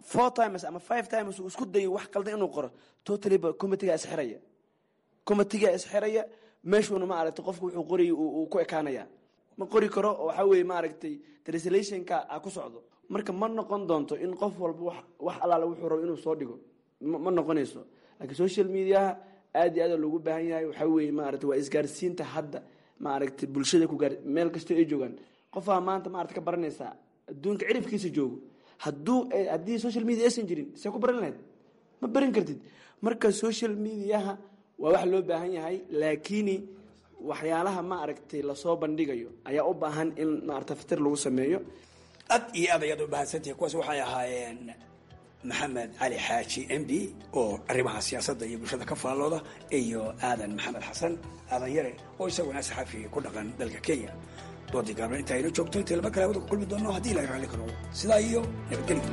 four times ama five times uu isku dayo wax qaldan inuu qoro totally-ba committeegaa isxiraya committeegaa isxiraya meeshuuna ma aragtay qofku wuxuu qorayay uu ku ekaanaya ma qori karo oo waxaa weeye maaragtay translationka a ku socdo marka ma noqon doonto in qof walba wax allaale wuxuu rabo inuu soo dhigo ma noqonayso laakiin social mediaha aad iyo aad loogu baahan yahay waxaa weeye maaragtay waa isgaarsiinta hadda maaragtay bulshada ku gaar meel kastoo ay joogaan qofaa maanta maarata ka baranaysaa adduunka cirifkiisa joogo hadduu haddii social media aysan jirin see ku baran lahayd ma baran kartid marka social mediaha waa wax loo baahan yahay laakiini waxyaalaha ma aragtay lasoo bandhigayo ayaa u baahan in maarata fitir lagu sameeyo ad iyo aad ayaad u mahadsantihi kuwaas waxay ahaayeen maxamed cali xaaji m b oo arrimaha siyaasadda iyo bulshada ka faallooda iyo aadan maxamed xasan aadan yare oo isaguna saxafi ku dhaqan dalka kenya doodii gaabna inta aynu joogto intay laba kale wada ku kulmi doono haddii ilahay raalli karo sidaa iyo nabadgelyo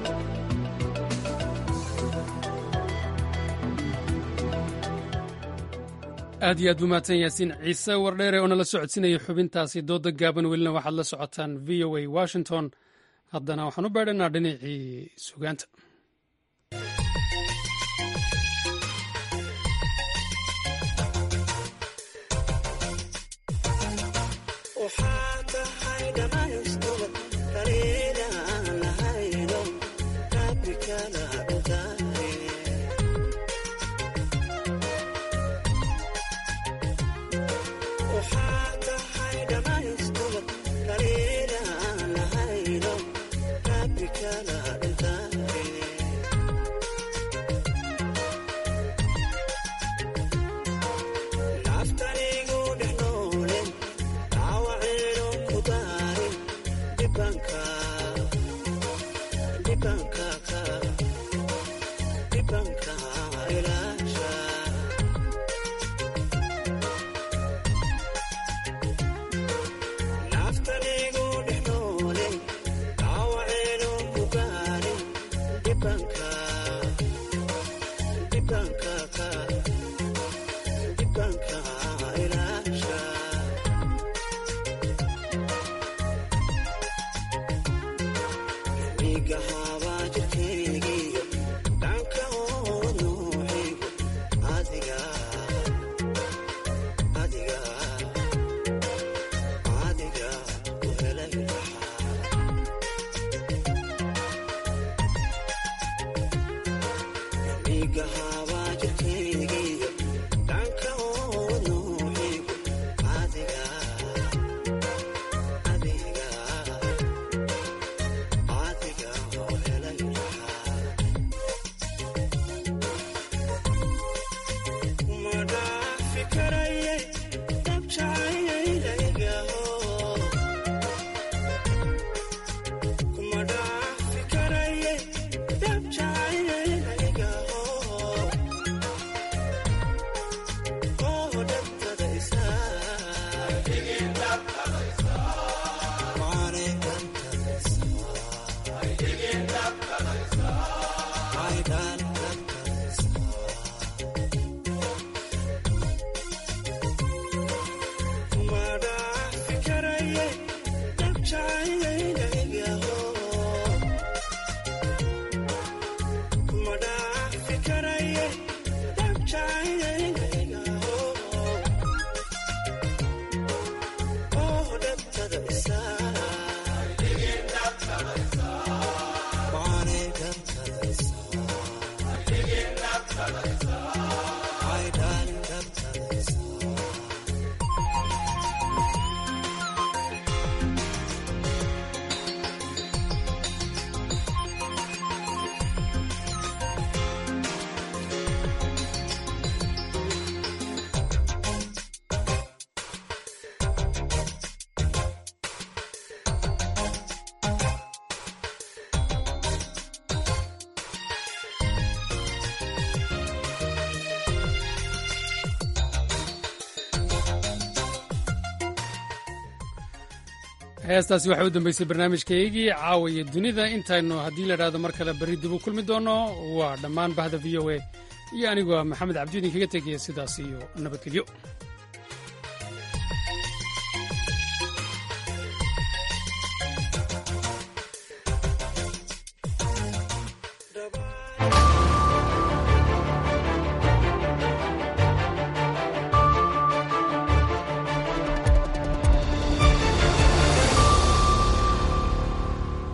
aad iyo aad buu mahadsan yaasiin ciise wardheere oo nala socodsiinaya xubintaasi dooda gaaban welina waxaad la socotaan v o a washington haddana waxaan u beedhanaa dhinacii sugaanta heestaasi waxay u dambeysay barnaamijkaygii caawiya dunida intaynu haddii la idhahdo mar kale berri dib u kulmi doono waa dhammaan bahda v o a iyo anigoo maxamed cabdi idinkaga tegaya sidaas iyo nabadgelyo